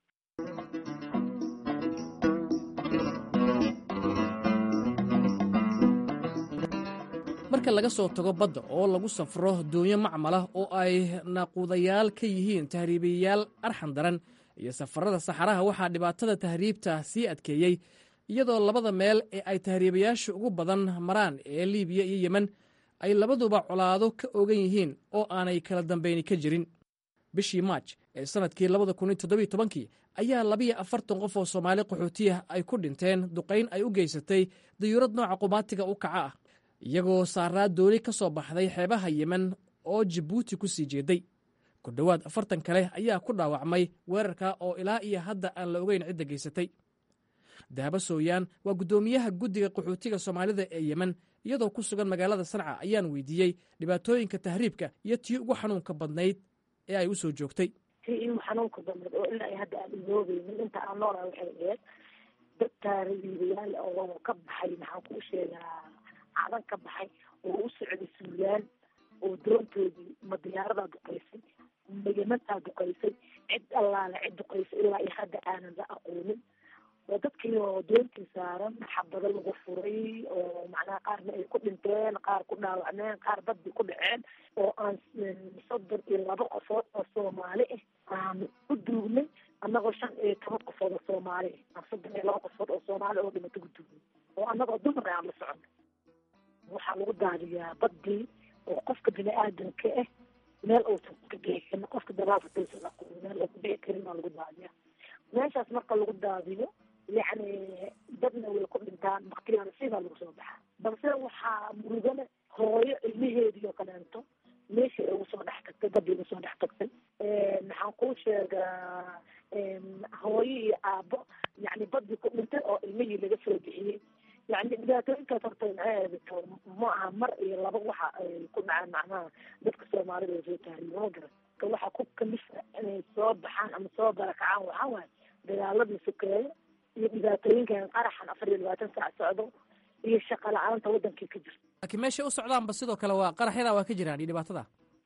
Speaker 10: marka laga soo tago badda oo lagu safro doonyo macmalah oo ay naquudayaal ka yihiin tahriibayaal arxan daran iyo safarada saxaraha waxaa dhibaatada tahriibta sii adkeeyey iyadoo labada meel ee ay tahriibayaasha ugu badan maraan ee liibiya iyo yemen ay labaduba colaado ka ogan yihiin oo aanay kala dambeyni ka jirin bishii maaj ee sannadkii labada kun iyo toddobiyo tobankii ayaa labiyo afartan qof oo soomaali qaxootiya ay ku dhinteen duqayn ay u geysatay dayuurad nooca qumaatiga u kaca ah iyagoo saaraa dooni ka soo baxday xeebaha yemen oo jabuuti ku sii jeeday ku dhowaad afartan kale ayaa ku dhaawacmay weerarka oo ilaa iyo hadda aan la ogeyn cidda geysatay dahabo sooyaan waa guddoomiyaha guddiga qaxootiga soomaalida ee yemen iyadoo ku sugan magaalada sanca ayaan weydiiyey dhibaatooyinka tahriibka iyo tii ugu xanuunka badnayd ee ay u soo joogtay
Speaker 15: tii igu xanuunka badnayd oo ilaa hadda aan iloobeynin inta aan noolaa waxay ahayd dad taariibayaal oo ka baxay maxaan kuu sheegaa cadan ka baxay oo u socday suulaan oo doontoodii ma diyaaradaa duqaysay ma yemantaa duqaysay cid allaale cid duqaysay ilaa iyo hadda aanan la aqoonin oo dadkii oo doontii saaran xabado lagu furay oo macnaha qaarna ay ku dhinteen qaar ku dhaawacmeen qaar badii ku dhaceen oo aan soddon iyo laba qofood oo soomaali ah aan u duugnay annagoo shan iyo toban qofood oo soomaali ah aan soddon iyo laba qofood oo soomaali oo dhimato ku duugnay oo annagoo dumar aan la socono waxaa lagu daadiyaa badii oo qofka bini aadamka ah meel uusan ka bixi karin qofka dabaafataysan aqoon meel uu ka bixi karin baa lagu daadiyaa meeshaas marka lagu daadiyo yacni dadna way ku dhintaan baktiyaana sidaa lagu soo baxaa balse waxaa murugale hooyo ilmaheedii oo kaleento meeshii ay ugu soo dhex tagtay badii ugu soo dhex tagtay maxaan kuu sheegaa hooyo iyo aabo yacni badii ku dhintay oo ilmihii laga soo bixiyey yani dhibaatooyinkaas horta maxay ma aha mar iyo laba waxa ay ku dhacaan macnaha dadka soomaalida oo soo tahriiba ma garan ka waxa ku kalifa inay soo baxaan ama soo barakacaan waxaa waaye dagaaladii sokeeyo iyo dhibaatooyinkan qaraxan afar iyo labaatan saac socdo iyo shaqa la-aanta wadankii ka jirta
Speaker 10: laakiin meeshay u socdaanba sidoo kale waa qaraxyadaa waa ka jiraan iyo dhibaatada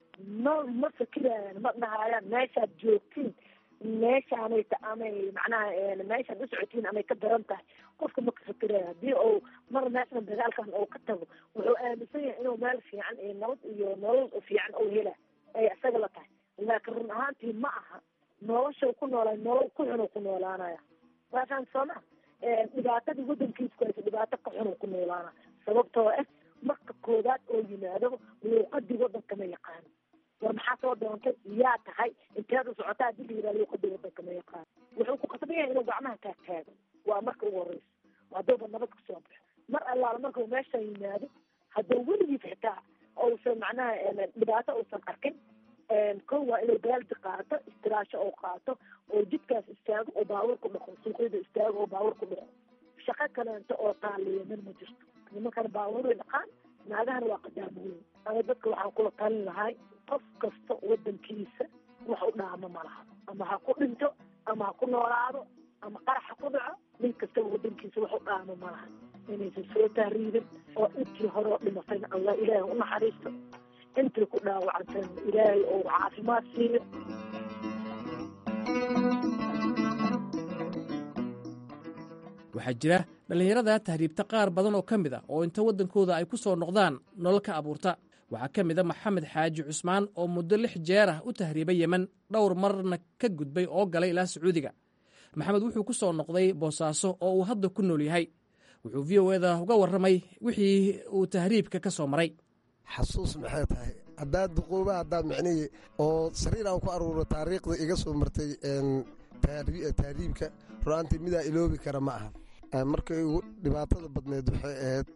Speaker 15: ma ma fikirayaan ma dhahayaan meeshaad joogtiin meeshaanay ta amay macnaha meeshaad u socotiin amay ka daran tahay qofka ma ka fikiraya haddii uu mar meeshan dagaalkan uu ka tago wuxuu aaminsan yahay inuu meel fiican iyo nabad iyo nolol fiican uu hela ay isaga la tahay laakiin run ahaantii ma aha nolosha ku noolaa nolol ku xun ku noolaanaya waafaan sooma dhibaatadii wadankiisa ku haysa dhibaato ka xun ku noolaana sababtoo ah koodaad oo yimaado luuqadii wadanka ma yaqaano war maxaa soo doontay yaa tahay inteed u socotaa hadii la yidhaha luuqadii wadanka ma yaqaano wuxuu ku qasban yahay inuu gacmaha kaa taago waa marka ugu horeysa haddooba nabad kasoo baxo mar allaala markuu meesha yimaado hadduu weligiis xitaa uusan macnaha dhibaato uusan arkin kow waa inuu baaldi qaato istiraasho oo qaato oo jidkaas istaago oo baawur ku dhaqo suuqyada istaago oo baawur ku dhaqo shaqo kaleento oo taaliya min ma jirto nimankana baawuray dhaqaan naagahana waa qadaamooyin ama dadka waxaan kula talin lahay qof kasta wadankiisa wax u dhaamo ma laha ama ha ku dhinto ama ha ku noolaado ama qarax ha ku dhaco nin kastaba wadankiisa wax u dhaamo ma laha inaysan soo tahriibin oo intii hore oo dhimatayna allah ilaahay u naxariisto intii ku dhaawacantayna ilaahay oo caafimaad siiyo
Speaker 10: waxaa jira dhallinyarada tahriibta qaar badan oo ka mid a oo inta waddankooda ay ku soo noqdaan nolol ka abuurta waxaa ka mid a maxamed xaaji cusmaan oo muddo lix jeer ah u tahriibay yemen dhowr marna ka gudbay oo galay ilaa sacuudiga maxamed wuxuu ku soo noqday boosaaso oo uu hadda ku nool yahay wuxuu v o eda uga warramay wixii uu tahriibka ka soo maray
Speaker 16: xasuus maxay tahay haddaad duquuba haddaad micnihii oo sariir aan ku aruuro taariikhda iga soo martay tahriibka ru'aantii midaa iloobi kara ma aha markay ugu dhibaatada badneed waxay ahayd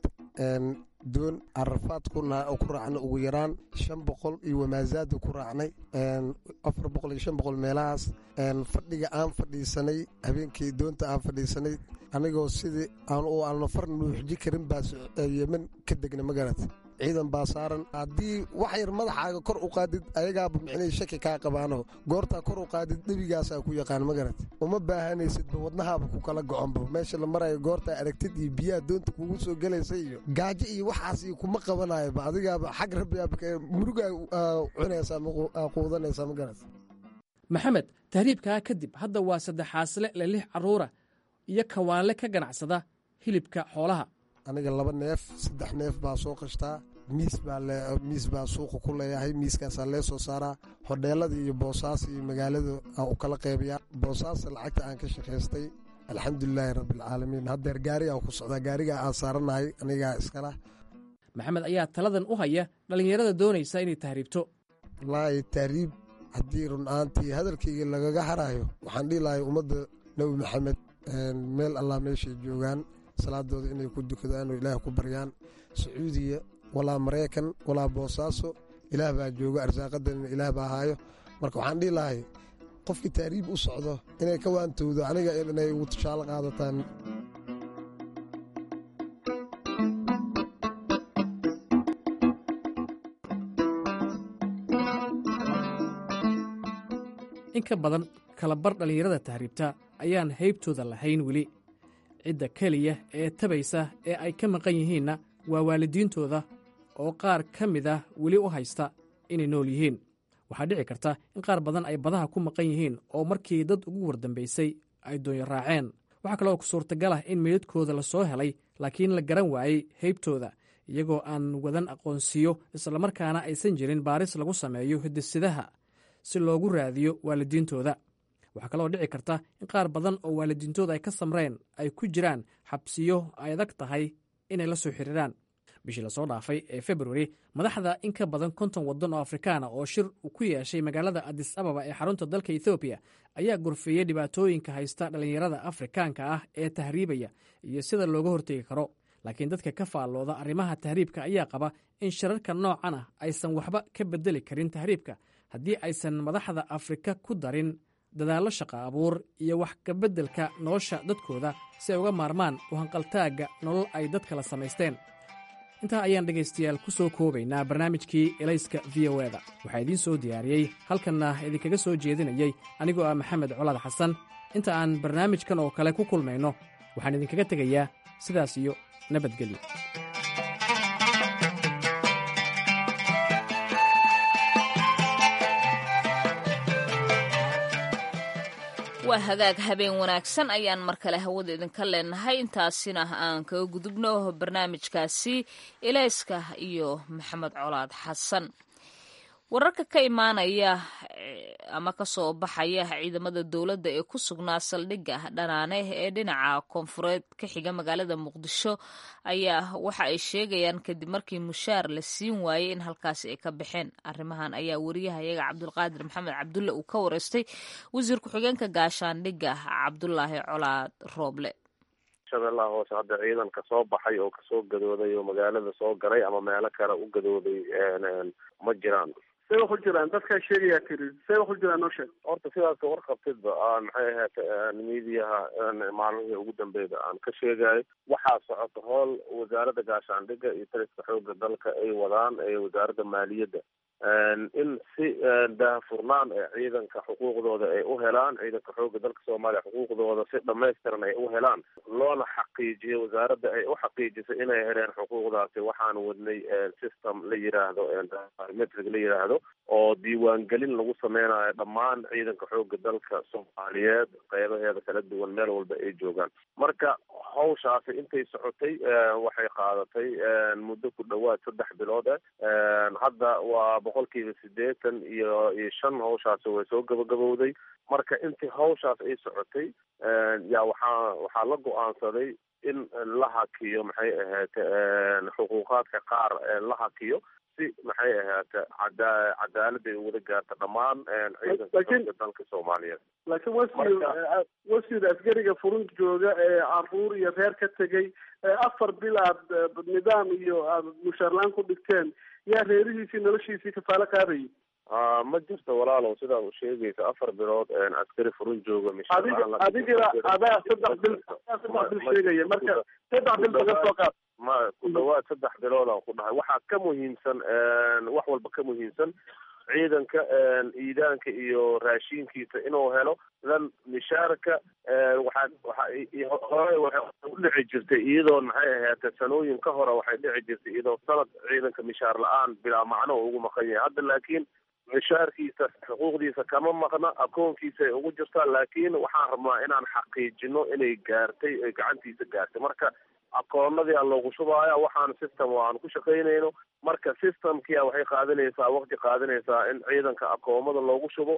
Speaker 16: doon carafaad ku raacnay ugu yaraan shan boqol iyo wamaasaada ku raacnay afar boqol iyo shan boqol meelahaas fadhiga aan fadhiisanay habeenkii doonta aan fadhiisanay anigoo sidii aan u alnafar nuuxji karin baa yemen ka degna magarat ciidan baa saaran haddii wax yar madaxaaga kor u qaadid ayagaaba micnihii shaki kaa qabaano goortaa kor u qaadid dhebigaasaa ku yaqaan magarat uma baahanaysidba wadnahaaba ku kala goconba meesha la marayo goortaa aragtid iyo biyaha doonta kugu soo gelaysa iyo gaajo iyo waxaas iyo kuma qabanayoba adigaaba xag rabbigaaba murugaa cunaysaa quudanaysaa magarat
Speaker 10: maxamed tahriibkaa kadib hadda waa saddexaasle le lix carruura iyo kawaanle ka ganacsada hilibka xoolaha
Speaker 16: aniga laba neef saddex neef baa soo qashtaa miis baa miis baa suuqa ku leeyahay miiskaasaa lee soo saaraa hodheelada iyo boosaas iyo magaalada aan u kala qaybiyaa boosaasa lacagta aan ka shaqaystay alxamdulilaahi rabbialcaalamiin haddeer gaari aan ku socdaa gaarigaa aan saaranahay anigaa iskala
Speaker 10: maxamed ayaa taladan u haya dhallinyarada doonaysa inay tahriibto
Speaker 16: wallaahi tahriib haddii run-aantii hadalkayga lagaga haraayo waxaan dhihi lahay ummadda nebi maxamed meel allah meeshay joogaan salaadooda inay ku dukadaan oo ilaah ku baryaan sacuudiya walaa maraykan walaa boosaaso ilaah baa jooga arsaaqadanina ilaah baa haayo marka waxaan dhihi lahay qofkii taariib u socdo inay ka waantowdo aniga inay ugu tushaalo qaadataan
Speaker 10: in ka badan kalabar dhallinyarada tahriibta ayaan haybtooda lahayn weli cidda keliya ee tabaysa ee ay ka maqan yihiinna waa waalidiintooda oo qaar ka mid ah weli u haysta inay nool yihiin waxaa dhici karta in qaar badan ay badaha ku maqan yihiin oo markii dad ugu wardambaysay ay doonyo raaceen waxaa kaloo ku suurtagal ah in meydadkooda la soo helay laakiin la garan waayey haybtooda iyagoo aan wadan aqoonsiyo islamarkaana aysan jirin baaris lagu sameeyo hidisidaha si loogu raadiyo waalidiintooda waxaa kaloo dhici karta in qaar badan oo waalidiintooda ay ka samreen ay ku jiraan xabsiyo ay adag tahay inay la soo xiriiraan bishii lasoo dhaafay ee februari madaxda in ka badan konton waddan oo afrikaana oo shir ku yeeshay magaalada adis ababa ee xarunta dalka ethoobiya ayaa gorfeeyey dhibaatooyinka haysta dhallinyarada afrikaanka ah ee tahriibaya iyo sida looga hortegi karo laakiin dadka ka faallooda arrimaha tahriibka ayaa qaba in shirarka noocan ah aysan waxba ka bedeli karin tahriibka haddii aysan madaxda afrika ku darin dadaallo shaqa abuur iyo wax kabeddelka nolosha dadkooda si ay uga maarmaan u hanqaltaagga nolol ay dad kala samaysteen intaa ayaan dhegaystayaal ku soo koobaynaa barnaamijkii elayska v o eda waxaa idiin soo diyaariyey halkanna idinkaga soo jeedinayey anigoo ah maxamed colaad xasan inta aan barnaamijkan oo kale ku kulmayno waxaan idinkaga tegayaa sidaas iyo nabadgelyo
Speaker 3: waa hagaag habeen wanaagsan ayaan mar kale hawada idinka leenahay intaasina aan kaga gudubno barnaamijkaasi ilayska iyo maxamed colaad xasan wararka ka imaanaya ama kasoo baxaya ciidamada dowladda ee ku sugnaa saldhigga dhanaane ee dhinaca koonfureed ka xiga magaalada muqdisho ayaa waxa ay sheegayaan kadib markii mushaar la siin waayey in halkaasi ay ka baxeen arrimahan ayaa wariyahayaga cabdulqaadir maxamed cabdulle uu ka wareystay wasiir ku-xigeenka gaashaandhigga cabdulaahi colaad rooble
Speaker 17: shabeellaha hoose hadda ciidanka soo baxay oo kasoo gadooday oo magaalada soo galay ama meelo kale u gadooday ma jiraan
Speaker 18: see wax u jiraan dadkaa sheegayaa tiri see wax u jiraan noo sheeg
Speaker 17: horta sidaas ka warqabtidba aan maxay ahayd miidiyaha maalmihii ugu dambeeda aan ka sheegayo waxaa socota howl wasaaradda gaashaandhigga iyo taliska xoogga dalka ay wadaan ee wasaaradda maaliyadda in si daahfurnaan ee ciidanka xuquuqdooda ay u helaan ciidanka xoogga dalka soomaaliya xuquuqdooda si dhamaystiran ay u helaan loona xaqiijiyo wasaaradda ay u xaqiijiso inay heleen xuquuqdaasi waxaan wadnay system la yiraahdo biometric la yiraahdo oo diiwaangelin lagu sameynayo dhammaan ciidanka xoogga dalka soomaaliyeed qeybaheeda kala duwan meel walba ay joogaan marka hawshaasi intay socotay waxay qaadatay muddo ku dhawaad saddex bilood ah hadda waa boqolkiiba sideetan iyo iyo shan hawshaasi way soo gabagabowday marka intii hawshaas ay socotay yaa waxaa waxaa la go-aansaday in la hakiyo maxay ahayd xuquuqaadka qaar la hakiyo si maxay ahaate cada cadaalada ay wada gaarta dhammaan ciidanka xoogga dalka soomaaliyeed
Speaker 18: laakiin wasiir wasiir askariga furunta jooga ee caruur iyo reer ka tegay afar bil aad nidaam iyo aad mushaarlaan ku dhigteen yaa reerihiisii noloshiisii kafaalo qaadayay
Speaker 17: ma jirto walaalow sidaa u sheegaysa afar bilood askari furun jooga
Speaker 18: adiga adiga adaa saddex bil saddex bil sheegaya marka saddex bil baga soo qaad
Speaker 17: ma ku dhawaad saddex bilood aan ku dhahay waxaa ka muhiimsan wax walba ka muhiimsan ciidanka iidaanka iyo raashinkiisa inuu helo dan mishaarka waxaa waxa hore waxay udhici jirtay iyadoo maxay ahaate sanooyin ka hore waxay dhici jirtay iyadoo sanad ciidanka mishaar la-aan bilaa macno oo ugu maqan yahay hadda laakiin mishaarkiisa xuquuqdiisa kama maqna akoonkiisa ay ugu jirtaa laakiin waxaan rabnaa inaan xaqiijino inay gaartay ay gacantiisa gaartay marka akoonadii aan loogu shubaya waxaan system aan ku shaqaynayno marka systemkia waxay qaadanaysaa waqti qaadanaysaa in ciidanka akoomada loogu shubo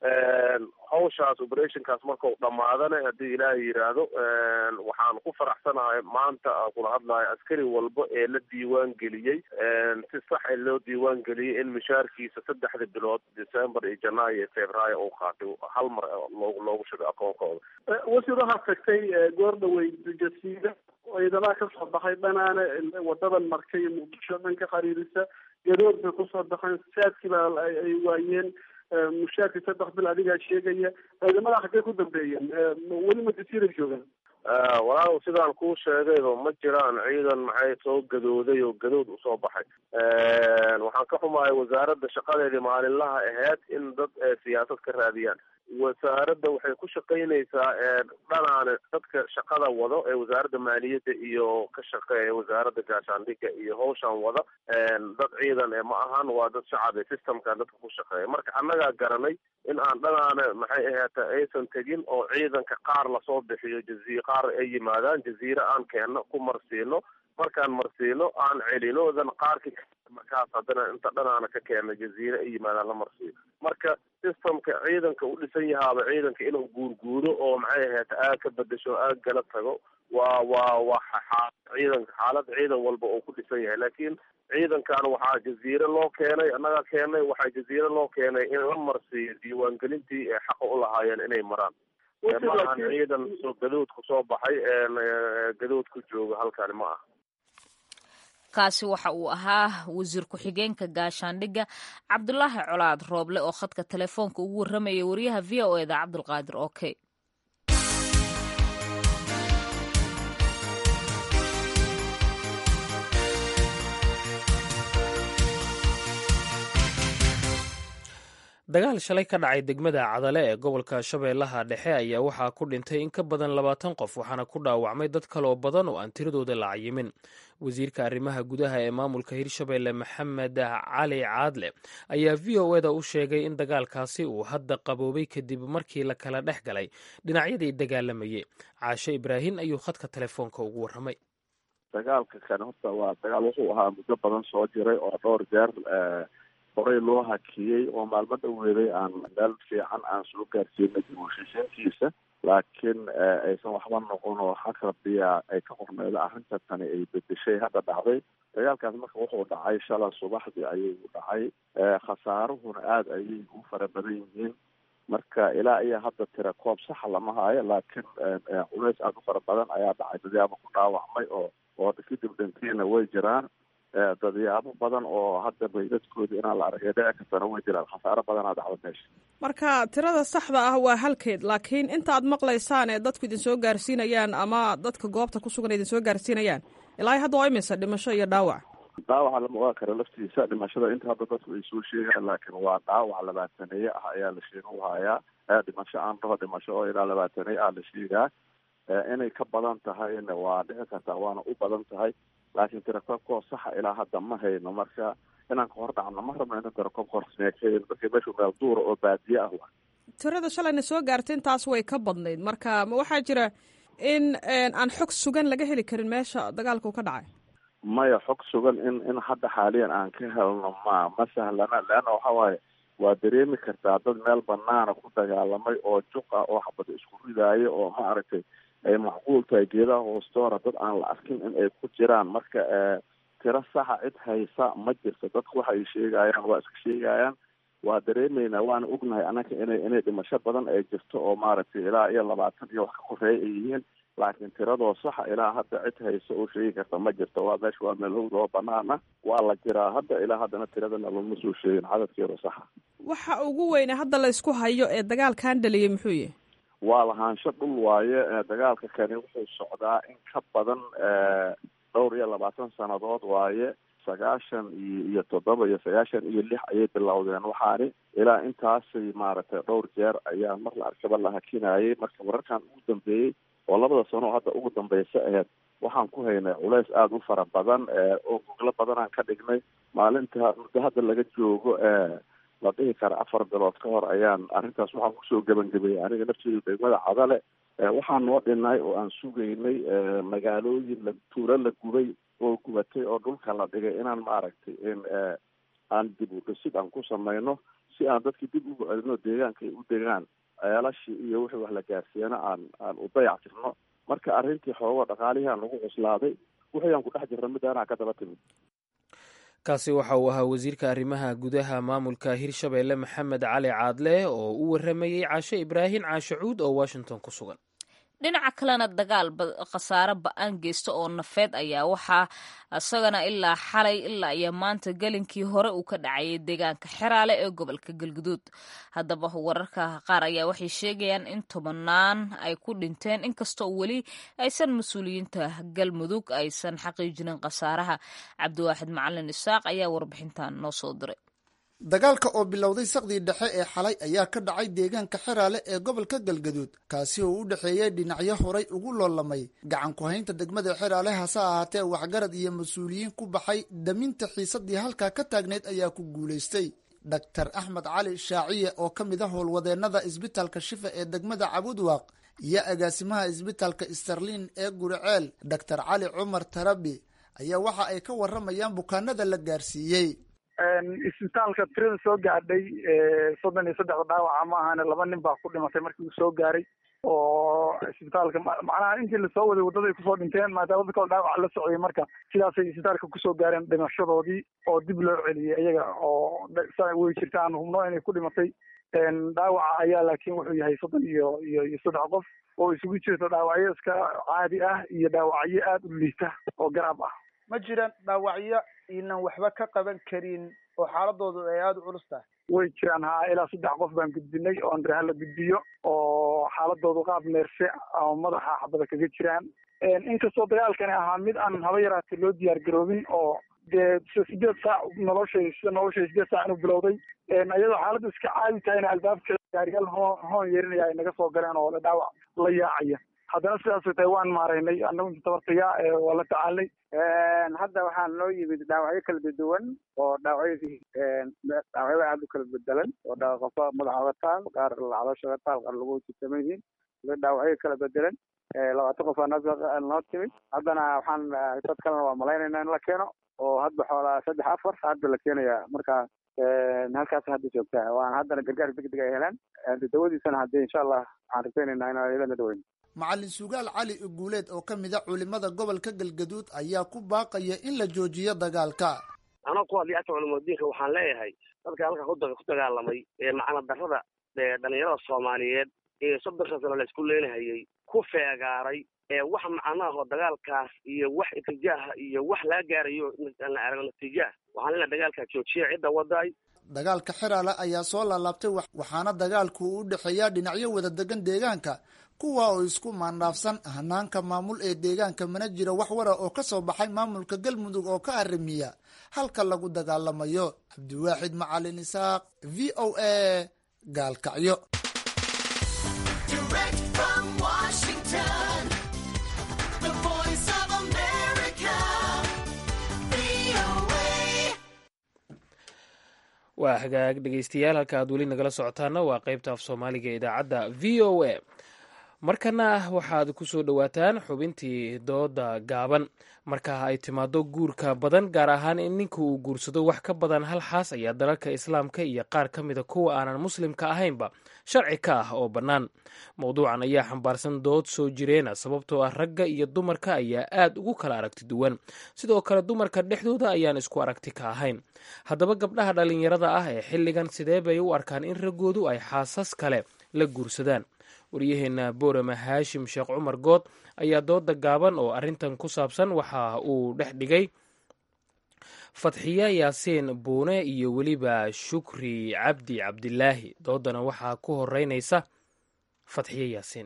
Speaker 17: hawshaas operationkaas markau dhamaadana haddii ilaahay yidhaahdo waxaan ku faraxsanahay maanta aan kula hadlayo askari walba ee la diiwaan geliyey si sax ee loo diiwaan geliyey in mishaarkiisa saddexda bilood december iyo janaayo iyo februaayo uu qaatay hal mar loogu loogu shubay akoonkooda
Speaker 18: wasiir waxaad tagtay goor dhawey jasiida ciidamaha kasoo baxay dhanaane wadadan markay muqdisho dhan ka xiriirisa gadood bay kusoo baxeen saadkii baa ay waayeen mushaarkii saddex bil adigaa sheegaya ciidamada xaggee ku dambeeyeen weli ma jasiiray joogaan
Speaker 17: walaalow sidaan kuu sheegayba ma jiraan ciidan maxay soo gadooday oo gadood usoo baxay waxaan ka xumahay wasaaradda shaqadeedii maalinlaha ahayd in dad siyaasad ka raadiyaan wasaaradda waxay ku shaqaynaysaa dhanaane dadka shaqada wado ee wasaaradda maaliyadda iyo ka shaqeeya wasaaradda gaashaandhigga iyo hawshan wada dad ciidan ee ma ahan waa dad shacabe systemka dadka ku shaqeeya marka annagaa garanay in aan dhanaane maxay ahaata aysan tegin oo ciidanka qaar lasoo bixiyo jazi qaar ay yimaadaan jaziire aan keenno ku marsiino markaan marsiino aan celino dan qaarkii markaas haddana inta dhanaana ka keena jaziire ay yimaadaan la marsiiyo marka systemka ciidanka u dhisan yahaaba ciidanka inuu guurguuro oo maxay ahayd aag ka bedesho aag gala tago waa waa waa ciidanka xaalad ciidan walba oo ku dhisan yahay laakiin ciidankan waxaa jaziire loo keenay annaga keenay waxaa jaziire loo keenay in la marsiiyo diiwaangelintii ee xaqa u lahaayeen inay maraan maahan ciidan soo gadoodku soo baxay gadood ku jooga halkani ma aha
Speaker 3: kaasi waxa uu ahaa wasiir ku-xigeenka gaashaandhigga cabdulaahi colaad rooble oo khadka telefoonka ugu warramaya wariyaha v o eda cabdulqaadir oke
Speaker 2: dagaal shalay ka dhacay degmada cadale ee gobolka shabeellaha dhexe ayaa waxaa ku dhintay in ka badan labaatan qof waxaana ku dhaawacmay dad kaloo badan oo aan tiradooda la cayimin wasiirka arrimaha gudaha ee maamulka hirshabeelle maxamed cali caadle ayaa v o eda u sheegay in dagaalkaasi uu hadda qaboobay kadib markii la kala dhex galay dhinacyadii dagaalamayay caashe ibraahin ayuu khadka telefoonka ugu warramay
Speaker 14: dagaalka kan horta waa dagaal wuxuu ahaa muddo badan soo jiray oo dhowr jeer horey loo hakiyey oo maalmo dhaweeday aan meel fiican aan soo gaarsiinay dib u heshiisiintiisa laakiin aysan waxba noqon oo xag rabbiya ay ka qorneydo arrinta tani ay bedeshay hadda dhacday dagaalkaas marka wuxuu dhacay shala subaxdii ayuu dhacay khasaaruhuna aada ayay u fara badan yihiin marka ilaa iyo hadda tira koob saxa lama haayo laakiin culays aada u fara badan ayaa dhacay dadyaabo ku dhaawacmay oo oo kadib dhintiina way jiraan dadyaabo badan oo hadda baydadkooda inaan la aragay dhici kartana way jiraan khasaaro badanaa dhacda meesha
Speaker 19: marka tirada saxda ah waa halkeed laakiin inta aad maqlaysaan ee dadku idin soo gaarsiinayaan ama dadka goobta ku sugan idin soo gaarsiinayaan ilaa hadda waa imisa dhimasho iyo dhaawac
Speaker 14: dhaawaca lama ogaan kara laftiisa dhimashada inta hadda dadku ay soo sheegaan laakiin waa dhaawac labaataneeye ah ayaa la sheega u hayaa dhimasho aan dhaho dhimasho oo ilaa labaataneeye ah la sheegaa inay ka badan tahayna waa dhici kartaa waana u badan tahay laakiin tirakoobkoo saxa ilaa hadda ma hayno marka inaan ka hor dhacno ma rabno inaan tirakoobka horsneekayn marka meeshu meel duura oo baadiye ah wa
Speaker 19: tirada shalayna soo gaartay intaas way ka badnayd marka ma waxaa jira in aan xog sugan laga heli karin meesha dagaalka uu ka dhacay
Speaker 14: maya xog sugan in in hadda xaaliyan aan ka helno ma ma sahlana leanna waxa waaye waa dareemi kartaa dad meel banaana ku dagaalamay oo juq ah oo xabada isku ridaayo oo ma aragtay ay macquul tahay geedaha hoostoora dad aan la arkin in ay ku jiraan marka tiro saxa cid haysa ma jirto dadku waxay sheegayaan waa iska sheegayaan waa dareemeynaa waana ognahay annaga inay inay dhimasho badan ay jirto oo maaragtay ilaa iyo labaatan iyo wax ka koreeya ay yihiin laakiin tiradoo saxa ilaa hadda cid haysa oo sheegi karta ma jirto waa meesha waa meel howd oo banaana waa la jiraa hadda ilaa haddana tiradana lama soo sheegin cadadkeeda saxa
Speaker 19: waxa ugu weyne hadda la isku hayo ee dagaalkan dhaliyay muxuu yahay
Speaker 14: waa lahaansho dhul waaye dagaalka kani wuxuu socdaa in ka badan dhowr iyo labaatan sannadood waaye sagaashan iyo iyo toddoba iyo sagaashan iyo lix ayay bilowdeen waxaani ilaa intaasay maaragtay dhowr jeer ayaa mar la arkaba la hakinayay marka wararkan ugu dambeeyey oo labada sano oo hadda ugu dambeysa aheyd waxaan ku haynay culays aada u fara badan oo goglo badanaan ka dhignay maalinta muddo hadda laga joogo la dhihi kara afar bilood ka hor ayaan arrintaas waxaan kusoo gebangebayay aniga nafteedu degmada cadale waxaan noo dhinay oo aan sugaynay magaalooyin la tuulo la gubay oo gubatay oo dhulka la dhigay inaan maaragtay in aan dib u dhisid aan ku samayno si aan dadkii dib ugu celino deegaanka ay u degaan ceelashii iyo wixii wax la gaarsiiyana aan aan u dayac tirno marka arrintii xoogo dhaqaalihii aan lagu cuslaaday wixii aan ku dhex jirna mid anaa ka daba timid
Speaker 2: kaasi waxa uu ahaa wasiirka arrimaha gudaha maamulka hirshabeelle maxamed cali caadle oo u waramayey caashe ibraahim caashe cuud oo washington ku sugan
Speaker 3: dhinaca kalena dagaal khasaare ba-aan geysta oo nafeed ayaa waxaa isagana ilaa xalay ilaa iyo maanta gelinkii hore uu ka dhacayay deegaanka xeraale ee gobolka galguduud haddaba wararka qaar ayaa waxay sheegayaan in tobanaan ay ku dhinteen inkastoo weli aysan mas-uuliyiinta galmudug aysan xaqiijinin khasaaraha cabdiwaaxid macalin isaaq ayaa warbixintan noo soo diray
Speaker 20: dagaalka oo bilowday saqdii dhexe ee xalay ayaa ka dhacay deegaanka xeraale ee gobolka galgaduud kaasi oo u dhexeeyey dhinacyo horay ugu loolamay gacan ku-haynta degmada xeraale hase ahaatee waxgarad iyo mas-uuliyiin ku baxay daminta xiisadii halkaa ka taagneyd ayaa ku guulaystay dhaktar axmed cali shaaciye oo ka mid a howlwadeennada isbitaalka shifa ee degmada cabudwaaq iyo agaasimaha isbitaalka sterlin ee guriceel dhaktar cali cumar tarabi ayaa waxa ay ka waramayaan bukaanada la gaarsiiyey
Speaker 21: isbitaalka tirada soo gaadhay soddon iyo saddexda dhaawaca ma ahane laba nin baa ku dhimatay markii uu soo gaaray oo isbitaalka macnaha intii lasoo waday waddaday kusoo dhinteen maadaama dadka dhaawaca la socday marka sidaasay isbitaalka kusoo gaareen dhimashadoodii oo dib loo celiyey iyaga oo way jirta aan hubno inay ku dhimatay dhaawaca ayaa laakiin wuxuu yahay soddon iyo iyo iyo saddex qof oo isugu jirto dhaawacyo iska caadi ah iyo dhaawacyo aada u liita oo garaab ah
Speaker 22: ma jiraan dhaawacyo inan waxba ka qaban karin oo xaaladoodu ay aada u culus tahay
Speaker 21: way jiraan haa ilaa saddex qof baan gudbinay oo andreha la gudbiyo oo xaaladoodu qaab neerse oo madaxa xabada kaga jiraan inkastoo dagaalkani ahaa mid aan haba yaraatay loo diyaar garoobin oo dee sideed saac noloshay sida noloshay sideed saac inuu bilowday iyadoo xaaladdu iska caadi tahayna albaabka gaariyaal hoon hoon yeerinaya ay naga soo galeen oo dhaawac la yaacaya haddana sidaasay tahay waan maaraynay annagu inta tabartaya waa la tacaalnay
Speaker 23: hadda waxaa noo yimid dhaawacyo kala duwan oo dhaawacyadii dhaawacyada aada u kala bedelan oo qofka madaxa oga taal qaar caloosha oga taal qaar lagu jitaman yihiin dhaawacyo kala bedelan labaatan qof aa noo timid haddana waxaan dad kalena waa malaynayna in la keeno oo hadba xoolaa saddex afar hadda la keenaya marka halkaas hadda joogtaa waana haddana gargaar degdeg ay helaan dawadiisana haddii insha allah waxaan rajaynaynaa inaan iyadana daweyn
Speaker 20: macalin sugaal cali uguuleed oo ka mid a culimada gobolka galgaduud ayaa ku baaqaya in la joojiyo dagaalka
Speaker 1: anoo ku hadlay ata culimudiinka waxaan leeyahay dadka halka ku dagaalamay ee macna darrada dhalinyarada soomaaliyeed ee soddonka sano la isku leenahayay ku feegaaray ee wax macnaho dagaalkaas iyo wax itijaaha iyo wax laga gaarayo aan la aragno natiijaah waxaan leeyahay dagaalkaa joojiya cidda wadaay
Speaker 20: dagaalka xiraale ayaa soo laalaabtay waxaana dagaalku u dhexeeyaa dhinacyo wada degan deegaanka kuwa oo isku maandhaafsan hanaanka maamul ee deegaanka mana jiro wax wara oo ka soo baxay maamulka galmudug oo ka arrimiya halka lagu dagaalamayo cabdiwaaxid macalin isaaq v o a gaalkacyo
Speaker 2: waa hagaag dhegeystayaal halka aad weli nagala socotaana waa qaybta af soomaaliga ee idaacadda v o a markana waxaad ku soo dhowaataan xubintii dooda gaaban marka ay timaado guurka badan gaar ahaan in ninka uu guursado wax ka badan hal xaas ayaa dalalka islaamka iyo qaar ka mida kuwa aanan muslimka ahaynba sharci ka ah oo bannaan mowduucan ayaa xambaarsan dood soo jireena sababtoo ah ragga iyo dumarka ayaa aad ugu kala aragti duwan sidoo kale dumarka dhexdooda ayaan isku aragti ka ahayn haddaba gabdhaha dhallinyarada ah ee xilligan sidee bay u arkaan in raggoodu ay xaasas kale la guursadaan waryaheena boorama haashim sheekh cumar good ayaa dooda gaaban oo arrintan ku saabsan waxa uu dhex dhigay fatxiya yaasiin buune iyo weliba shukri cabdi cabdilaahi doodana waxaa ku horeynaysa fatxiya yaasiin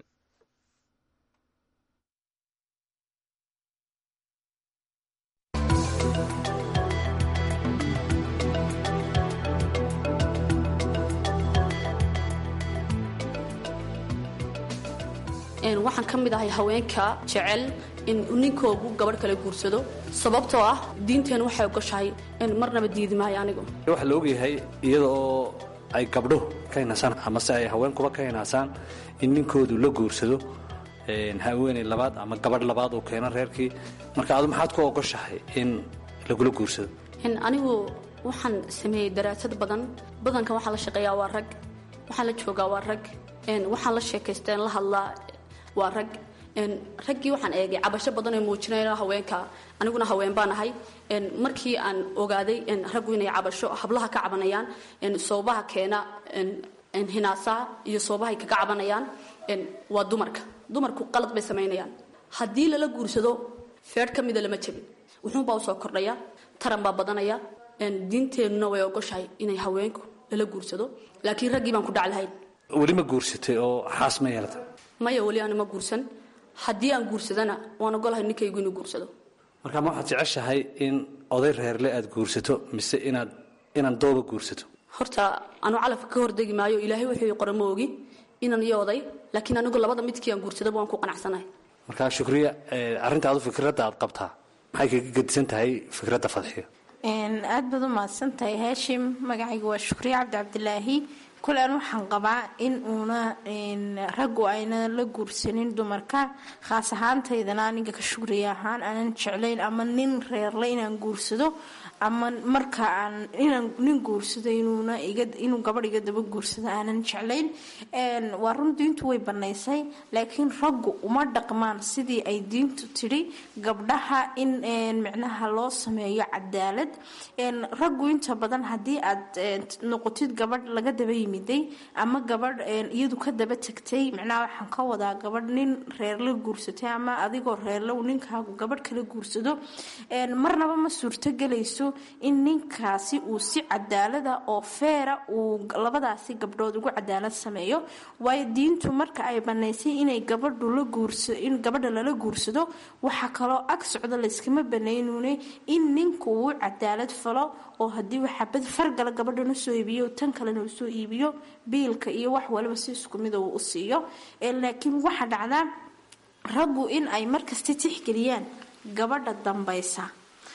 Speaker 4: waxaan ka mid ahay haweenka jecel in ninkoogu gabadh kale guursado sababtoo ah diinteenu waxay ogoshahay marnaba diidi maayo anigu
Speaker 5: waxaa la ogyahay iyada oo ay gabdho ka hinasaan amase ay haweenkuba ka hinaasaan in ninkoodu la guursado haweeney labaad ama gabadh labaad uu keeno reerkii marka adu maxaad ku ogoshahay in lagula guursado
Speaker 4: anigu waxaan sameeyey daraasad badan badankan waxaa la shaqeeyaa waa rag waxaan la joogaa waa rag waxaan la sheekaysteen la hadlaa waa rag raggii waxaan eegay cabasho badan oo muujinayna haweenka aniguna haween baan ahay markii aan ogaaday raggu inay cabasho hablaha ka cabanayaan soobaha keena hinaasaha iyo soobahay kaga cabanayaan waa dumarka dumarku qalad bay samaynayaan haddii lala guursado feedh ka mida lama jabin wuxuunbaa usoo kordhaya taran baa badanaya diinteennuna way ogoshahay inay haweenku lala guursado laakiin raggii baan ku dhaclahayn
Speaker 5: weli ma guursatay oo xaas ma yeelata
Speaker 4: maya weli aana ma guursan haddii aan guursadana waan ogolahay ninkaygu inuu guursado
Speaker 5: marka ma waxaad jeceshahay in oday reerle aad guursato mise inaad inaan dooba guursato
Speaker 4: horta anu calafka ka hordegi maayo ilaahay wuxuu qora ma ogi inaan iyo oday laakiin anigu labada midkii aan guursadaba waan ku qanacsanahay
Speaker 5: marka shukriya arrinta adu fikradda aad qabtaa maxay kaga gedisan tahay fikradda fadxiyo
Speaker 24: aad baad u mahadsantahay haashim magacayga waa shukriye cabdi cabdilaahi kule an waxaan qabaa in uuna raggu ayna la guursanin dumarka khaas ahaantaydana aniga ka shugriya ahaan aanan jeclayn ama nin reerle inaan guursado ama marka aan inaan nin guursado inuuna inuu gabadh iga daba guursado aanan jeclayn waa run diintu way banaysay laakiin raggu uma dhaqmaan sidii ay diintu tidhi gabdhaha in micnaha loo sameeyo cadaalad raggu inta badan haddii aad noqotid gabadh laga daba yimiday ama gabadh iyadu ka daba tagtay micnaha waxaan ka wadaa gabadh nin reerla guursatay ama adigoo reerlow ninkaagu gabadh kala guursado marnaba ma suurtogelayso in ninkaasi uu si cadaalada oo feera uu labadaasi gabdhood ugu cadaalad sameeyo waayo diintu marka ay banaysay inay gabadhu la guursa in gabadha lala guursado waxaa kaloo ag socda layskama banaynune in ninku uu cadaalad falo oo haddii waxabad fargala gabadhana soo iibiyo tan kalena uu soo iibiyo biilka iyo wax waliba si isku mid uu u siiyo laakiin waxaa dhacdaa raggu in ay markasta tixgeliyaan gabadha dambaysa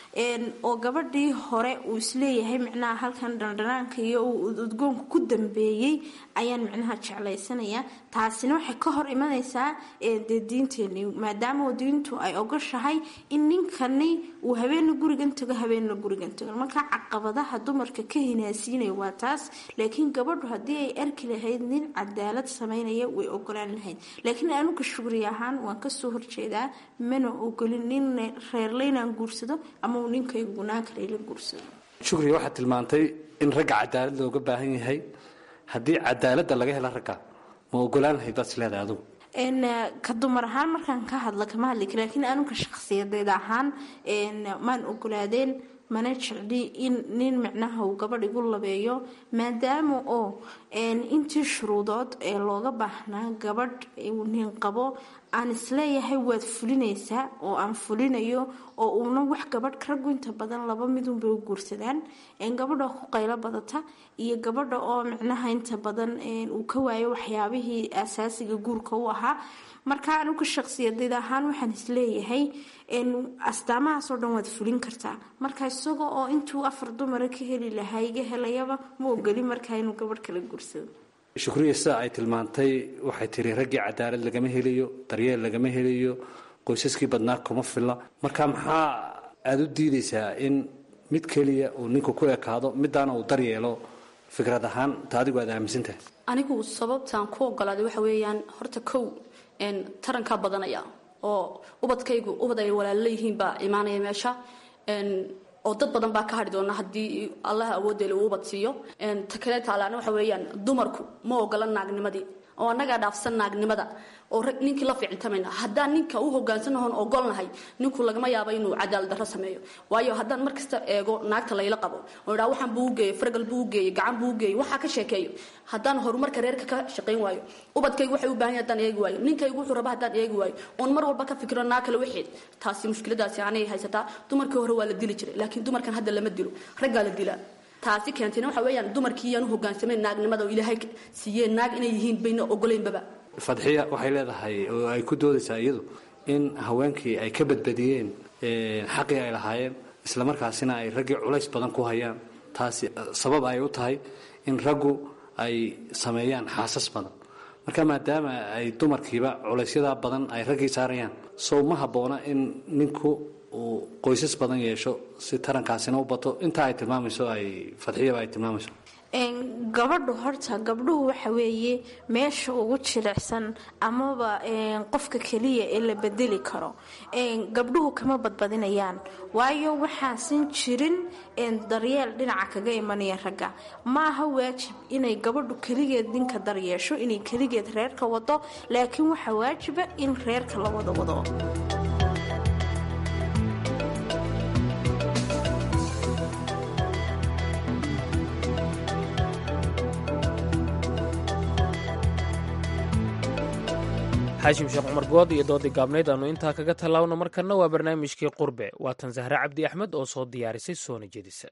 Speaker 24: oo gabadhii hore uu isleeyahay micnaha halkan dhandhanaanka iyo udgoonka ku dambeeyey ayaan micnaha jeclaysanaya taasina waxay ka hor imanaysaa dee diinteeni maadaama diintu ay ogoshahay in ninkani uu habeenna gurigan tago habeenna gurigan tago marka caqabadaha dumarka ka hinaasiinaya waa taas laakiin gabadhu haddii ay arki lahayd nin cadaalad sameynaya way ogolaan lahayd laakiin anuga shugri ahaan waan kasoo horjeedaa mana ogolin nin reerlaynaan guursado ama uu ninkaygu gunaan kale la guursado
Speaker 5: shukriga waxaad tilmaantay in ragga cadaalad looga baahan yahay haddii cadaaladda laga hela ragga ma ogolaan lahayd baad isleedahay adugu
Speaker 24: ka dumar ahaan markaan ka hadla kama hadli kara laakiin anuga shaqsiyadeed ahaan maan ogolaadeen mana jecli in nin micnaha uu gabadh igu labeeyo maadaama oo intii shuruudood ee looga baahnaa gabadh uu nin qabo aan isleeyahay waad fulinaysaa oo aan fulinayo oo uuna wax gabadh raggu inta badan laba midunbay u guursadaan gabadha ku qaylo badata iyo gabadha oo micnaha inta badan uu ka waayo waxyaabihii asaasiga guurka u ahaa marka anuga shaqsiyadeed ahaan waxaan isleeyahay astaamahaasoo dhan waad fulin kartaa marka isaga oo intuu afar dumara ka heli lahaa iga helayaba ma ogoli markaa inuu gabadh kala guursado
Speaker 5: shukriya sida ay tilmaantay waxay tiri raggii cadaalad lagama helayo daryeel lagama helayo qoysaskii badnaa kuma filla marka maxaa aada u diidaysaa in mid keliya uu ninku ku ekaado midaana uu daryeelo fikrad ahaan ta adigu aad aaminsantahay
Speaker 4: anigu sababtaan ku ogolaaday waxa weeyaan horta kow tarankaa badanaya oo ubadkaygu ubad ay walaalo leeyihiin baa imaanaya meesha oo dad badan baa ka hadhi doona haddii allaha awooddeele uu ubad siiyo ta kale taalaana waxa weeyaan dumarku ma ogola naagnimadii oo annagaa dhaafsan naagnimada oo rag ninkii la fiicintamayna haddaan ninka u hogaansanahon ogolnahay ninku lagama yaabo inuu cadaalad darro sameeyo waayo haddaan mar kasta eego naagta layla qabo oo idhaa waxaan buu u geeyey fargal buu u geeyey gacan buu u geeyey waxaa ka sheekeeyo haddaan horumarka reerka ka shaqayn waayo ubadkaygu waxay u baahan yahay haddaan eegi waayo ninkaygu wuxuu raba haddaan eegi waayo oon mar walba ka fikiro naa kale waxeed taasi mushkiladaasi anay haysataa dumarkii hore waa la dili jiray laakiin dumarkan hadda lama dilo raggaa la dilaa taasi keentayna waxa weeyaan dumarkii yaan u hogaansamayn naagnimada oo ilaahay siiyeen naag inay yihiin bayna ogoleynbaba
Speaker 5: fadxiya waxay leedahay oo ay ku doodaysaa iyadu in haweenkii ay ka badbadiyeen xaqii ay lahaayeen islamarkaasina ay raggii culays badan ku hayaan taasi sabab ay u tahay in raggu ay sameeyaan xaasas badan marka maadaama ay dumarkiiba culaysyadaa badan ay raggii saarayaan sow ma habboona in ninku uu qoysas badan yeesho si tarankaasina u bato intaa ay tilmaamayso ay fadxiyaba ay tilmaamayso
Speaker 24: gabadhu horta gabdhuhu waxa weeye meesha ugu jilicsan amaba qofka keliya ee la bedeli karo gabdhuhu kama badbadinayaan waayo waxaasan jirin daryeel dhinaca kaga imanaya ragga maaha waajib inay gabadhu keligeed ninka daryeesho inay keligeed reerka wado laakiin waxaa waajiba in reerka la wada wado
Speaker 2: xaashim sheekh cumar good iyo doodii gaabnayd aanu intaa kaga tallaawno markanna waa barnaamijkii qurbe waatan sahre cabdi axmed oo soo diyaarisay soona jedisa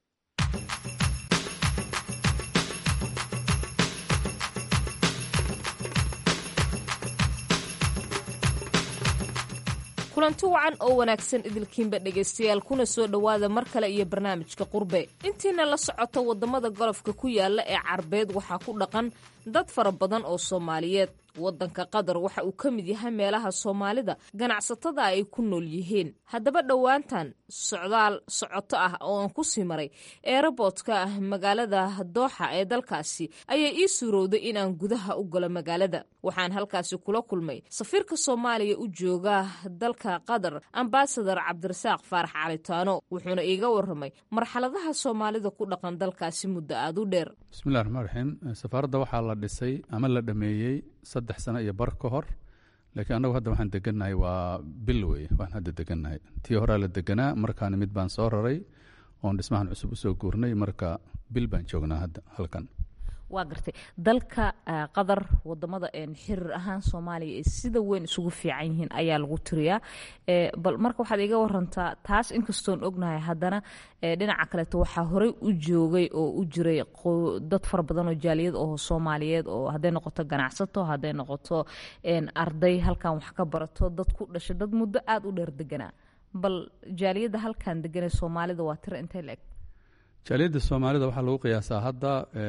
Speaker 3: kulanti wacan oo wanaagsan idilkiinba dhegaystayaal kuna soo dhowaada mar kale iyo barnaamijka qurbe intiina la socota waddamada golofka ku yaala ee carbeed waxaa ku dhaqan dad fara badan oo soomaaliyeed waddanka qatar waxa uu ka mid yahay meelaha soomaalida ganacsatada ay ku nool yihiin haddaba dhowaantan socdaal socoto ah oo aan ku sii maray eeraboodka ah magaalada dooxa ee dalkaasi ayaa ii suurowday inaan gudaha u galo magaalada waxaan halkaasi kula kulmay safiirka soomaaliya u jooga dalka qatar ambasadar cabdirasaaq faarax calitaano wuxuuna iiga waramay marxaladaha soomaalida ku dhaqan dalkaasi muddo aad u dheer
Speaker 6: bismillahi raxmaan raxiim safaaradda waxaa la dhisay ama la dhameeyey saddex sano iyo bar ka hor laakiin annagu hadda waxaan degannahay waa bil weye waan hadda degannahay tii horaa la deganaa markaana mid baan soo raray oon dhismahan cusub usoo guurnay marka bil baan joognaa hadda halkan
Speaker 3: waa gartay dalka qatar wadamada xiriir ahaan soomaaliya ee sida weyn isugu fiican yihiin ayaa lagu tiriyaa bal marka waxaad iga warantaa taas inkastoon ognahay haddana dhinaca kaleeto waxaa horey u joogay oo u jiray dad fara badan oo jaaliyad oo soomaaliyeed oo hadday noqoto ganacsato hadday noqoto arday halkan wax ka barato dad ku dhashay dad muddo aada u dheer deganaa bal jaaliyadda halkan deganee soomaalida waa tiro intay la eg
Speaker 6: jaaliyadda soomaalida waxaa lagu qiyaasaa hadda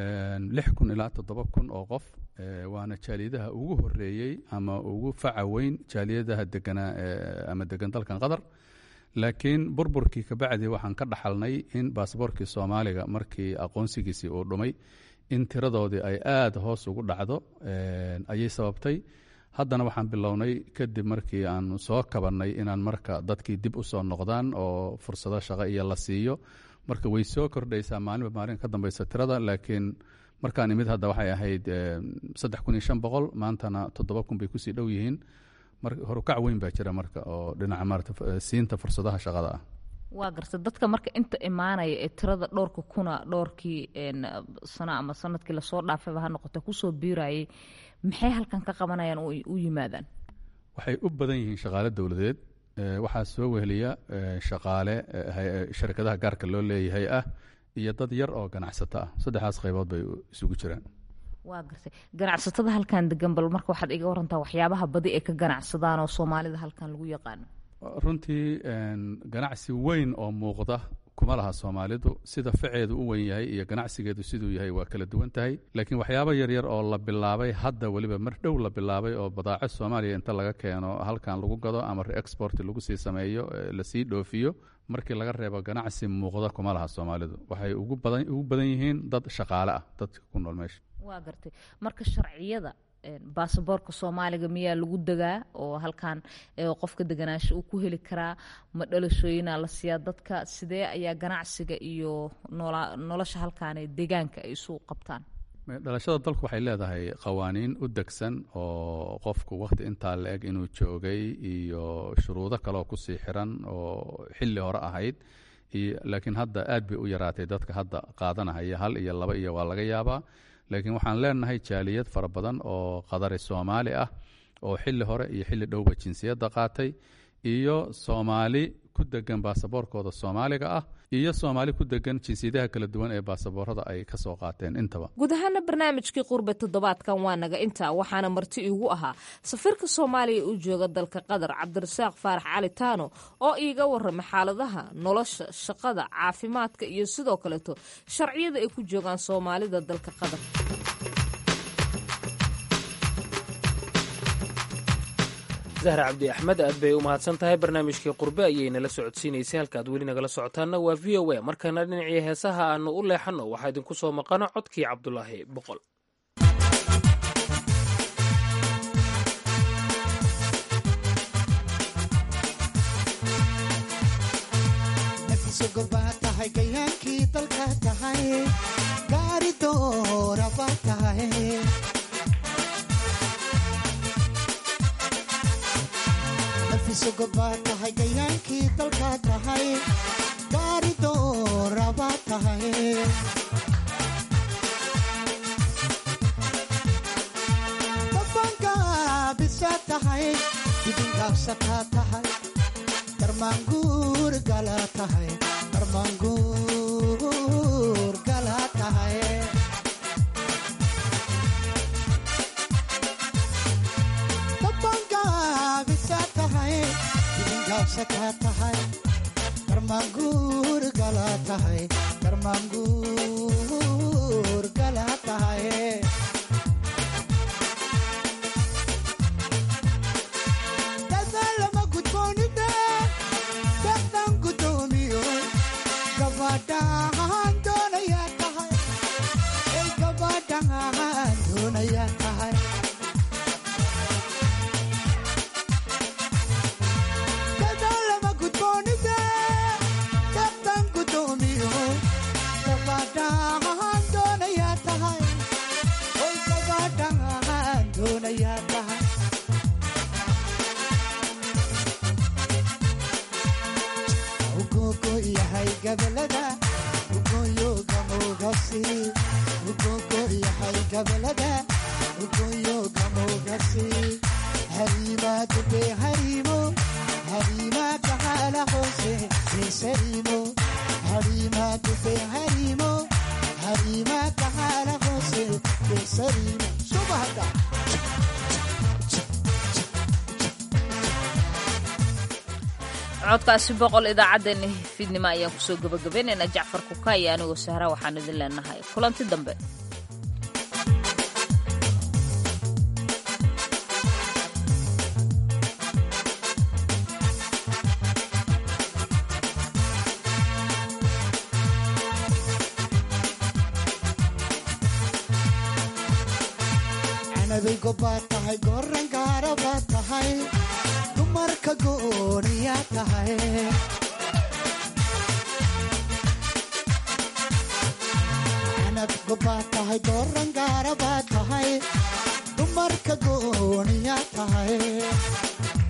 Speaker 6: lix kun ilaa toddoba kun oo qof waana jaaliyadaha ugu horeeyey ama ugu faca weyn jaaliyadaha deganaa ama degan dalkan qatar laakiin burburkii kabacdi waxaan ka dhaxalnay in baasaboorkii soomaaliga markii aqoonsigiisii uu dhumay in tiradoodii ay aada hoos ugu dhacdo ayay sababtay haddana waxaan bilownay kadib markii aan soo kabannay inaan marka dadkii dib u soo noqdaan oo fursado shaqo iyo la siiyo marka way soo kordhaysaa maalinba maalin ka dambeysa tirada laakiin markaan imid hadda waxay ahayd saddex kun iyo shan boqol maantana toddoba kun bay kusii dhow yihiin horukac weyn baa jira marka oo dhinaca maarata siinta fursadaha shaqada ah
Speaker 3: waa garta dadka marka inta imaanaya ee tirada dhowrka kuna dhowrkii sano ama sanadkii lasoo dhaafayba ha noqote kusoo biirayay maxay halkan ka qabanayaan u yimaadaan
Speaker 6: waxay u badan yihiin shaqaale dowladeed waxaa soo weheliya shaqaale sharikadaha gaarka loo leeyahay ah iyo dad yar oo ganacsato ah saddexdaas qaybood bay isugu jiraan
Speaker 3: waa gartay ganacsatada halkan degan bal marka waxaad iga warantaa waxyaabaha badi ay ka ganacsadaan oo soomaalida halkan lagu yaqaano
Speaker 6: runtii ganacsi weyn oo muuqda kuma laha soomaalidu sida faceedu u weyn yahay iyo ganacsigeedu siduu yahay waa kala duwan tahay laakiin waxyaabo yaryar oo la bilaabay hadda weliba mar dhow la bilaabay oo badaaco soomaaliya inta laga keeno halkan lagu gado ama reexport lagu sii sameeyo lasii dhoofiyo markii laga reebo ganacsi muuqda kuma laha soomaalidu waxay ugu badan yihiin dad shaqaale ah dadka ku nool meesha
Speaker 3: waa gartay marka sharciyada baasaboorka soomaaliga miyaa lagu degaa oo halkan qofka deganaasho uu ku heli karaa ma dhalashooyinaa la siiyaa dadka sidee ayaa ganacsiga iyo nolosha halkaan ee deegaanka ay isu qabtaan
Speaker 6: dhalashada dalku waxay leedahay qawaaniin u degsan oo qofku wakhti intaa la eg inuu joogay iyo shuruudo kaleoo kusii xiran oo xilli hore ahayd laakiin hadda aad bay u yaraatay dadka hadda qaadanahaya hal iyo laba iyo waa laga yaabaa laakiin waxaan leenahay jaaliyad fara badan oo qadari soomaali ah oo xilli hore iyo xilli dhowba jinsiyadda qaatay iyo soomaali ku degan baasaboorkooda soomaaliga ah iyo soomaali ku degan jinsiyadaha kala duwan ee baasaboorada ay ka soo qaateen intaba
Speaker 3: guud ahaana barnaamijkii qurbe toddobaadkan waa naga intaa waxaana marti iigu ahaa safiirka soomaaliya u jooga dalka qatar cabdirasaaq faarax cali taano oo iiga warramay xaaladaha nolosha shaqada caafimaadka iyo sidoo kaleeto sharciyada ay ku joogaan soomaalida dalka qatar
Speaker 2: zahra cabdi axmed aad bay u mahadsan tahay barnaamijkii qurbe ayay nala socodsiinaysay halkaad weli nagala socotaanna waa v o a markana dhinacii heesaha aanu u leexanno waxaa idinku soo maqano codkii cabdulaahi boqol
Speaker 7: tahay gayaankii dalka tahay gaari dooraba tahay nafisogobaa tahay gayaankii dalka tahay gaari dooraba tahay dabangaabisa tahay dibingaabsataa tahay darmaanguur gala tahay darmaanguur gala tahay dabangaabisa tahay dibingaabsataa tahay darmaanguur gala tahay darmaanguur gala tahay dadaalama gudboonida dadaan gudoomiyo gabadhaan doonayaa tahay ay gabadhaan doonayaa tahay dadaalama gudboonida dadaan gudoomiyo gabadhaan doonayaa tahay ay gabadhaan doonayaa tahay ugogo yahay gabalada ugoyo gamogasi ugogo yahay gabalada ugoyo gamogasi harima dube harimo harima kahala hose sesarimo harima dube harimo harima kahala hose sesarimo subahada
Speaker 3: codkaasi boqol idaacaddeenna fiidnimo ayaan kusoo gabagabaynaynaa jacfar kuka iyo anigoo sahra waxaan idin leenahay kulanti dambe
Speaker 7: canabay gobbaad tahay goran gaara baad tahay dumarka gooniyaa tahay canab gobbaad tahay goran gaara baad tahay dumarka gooniyaa tahay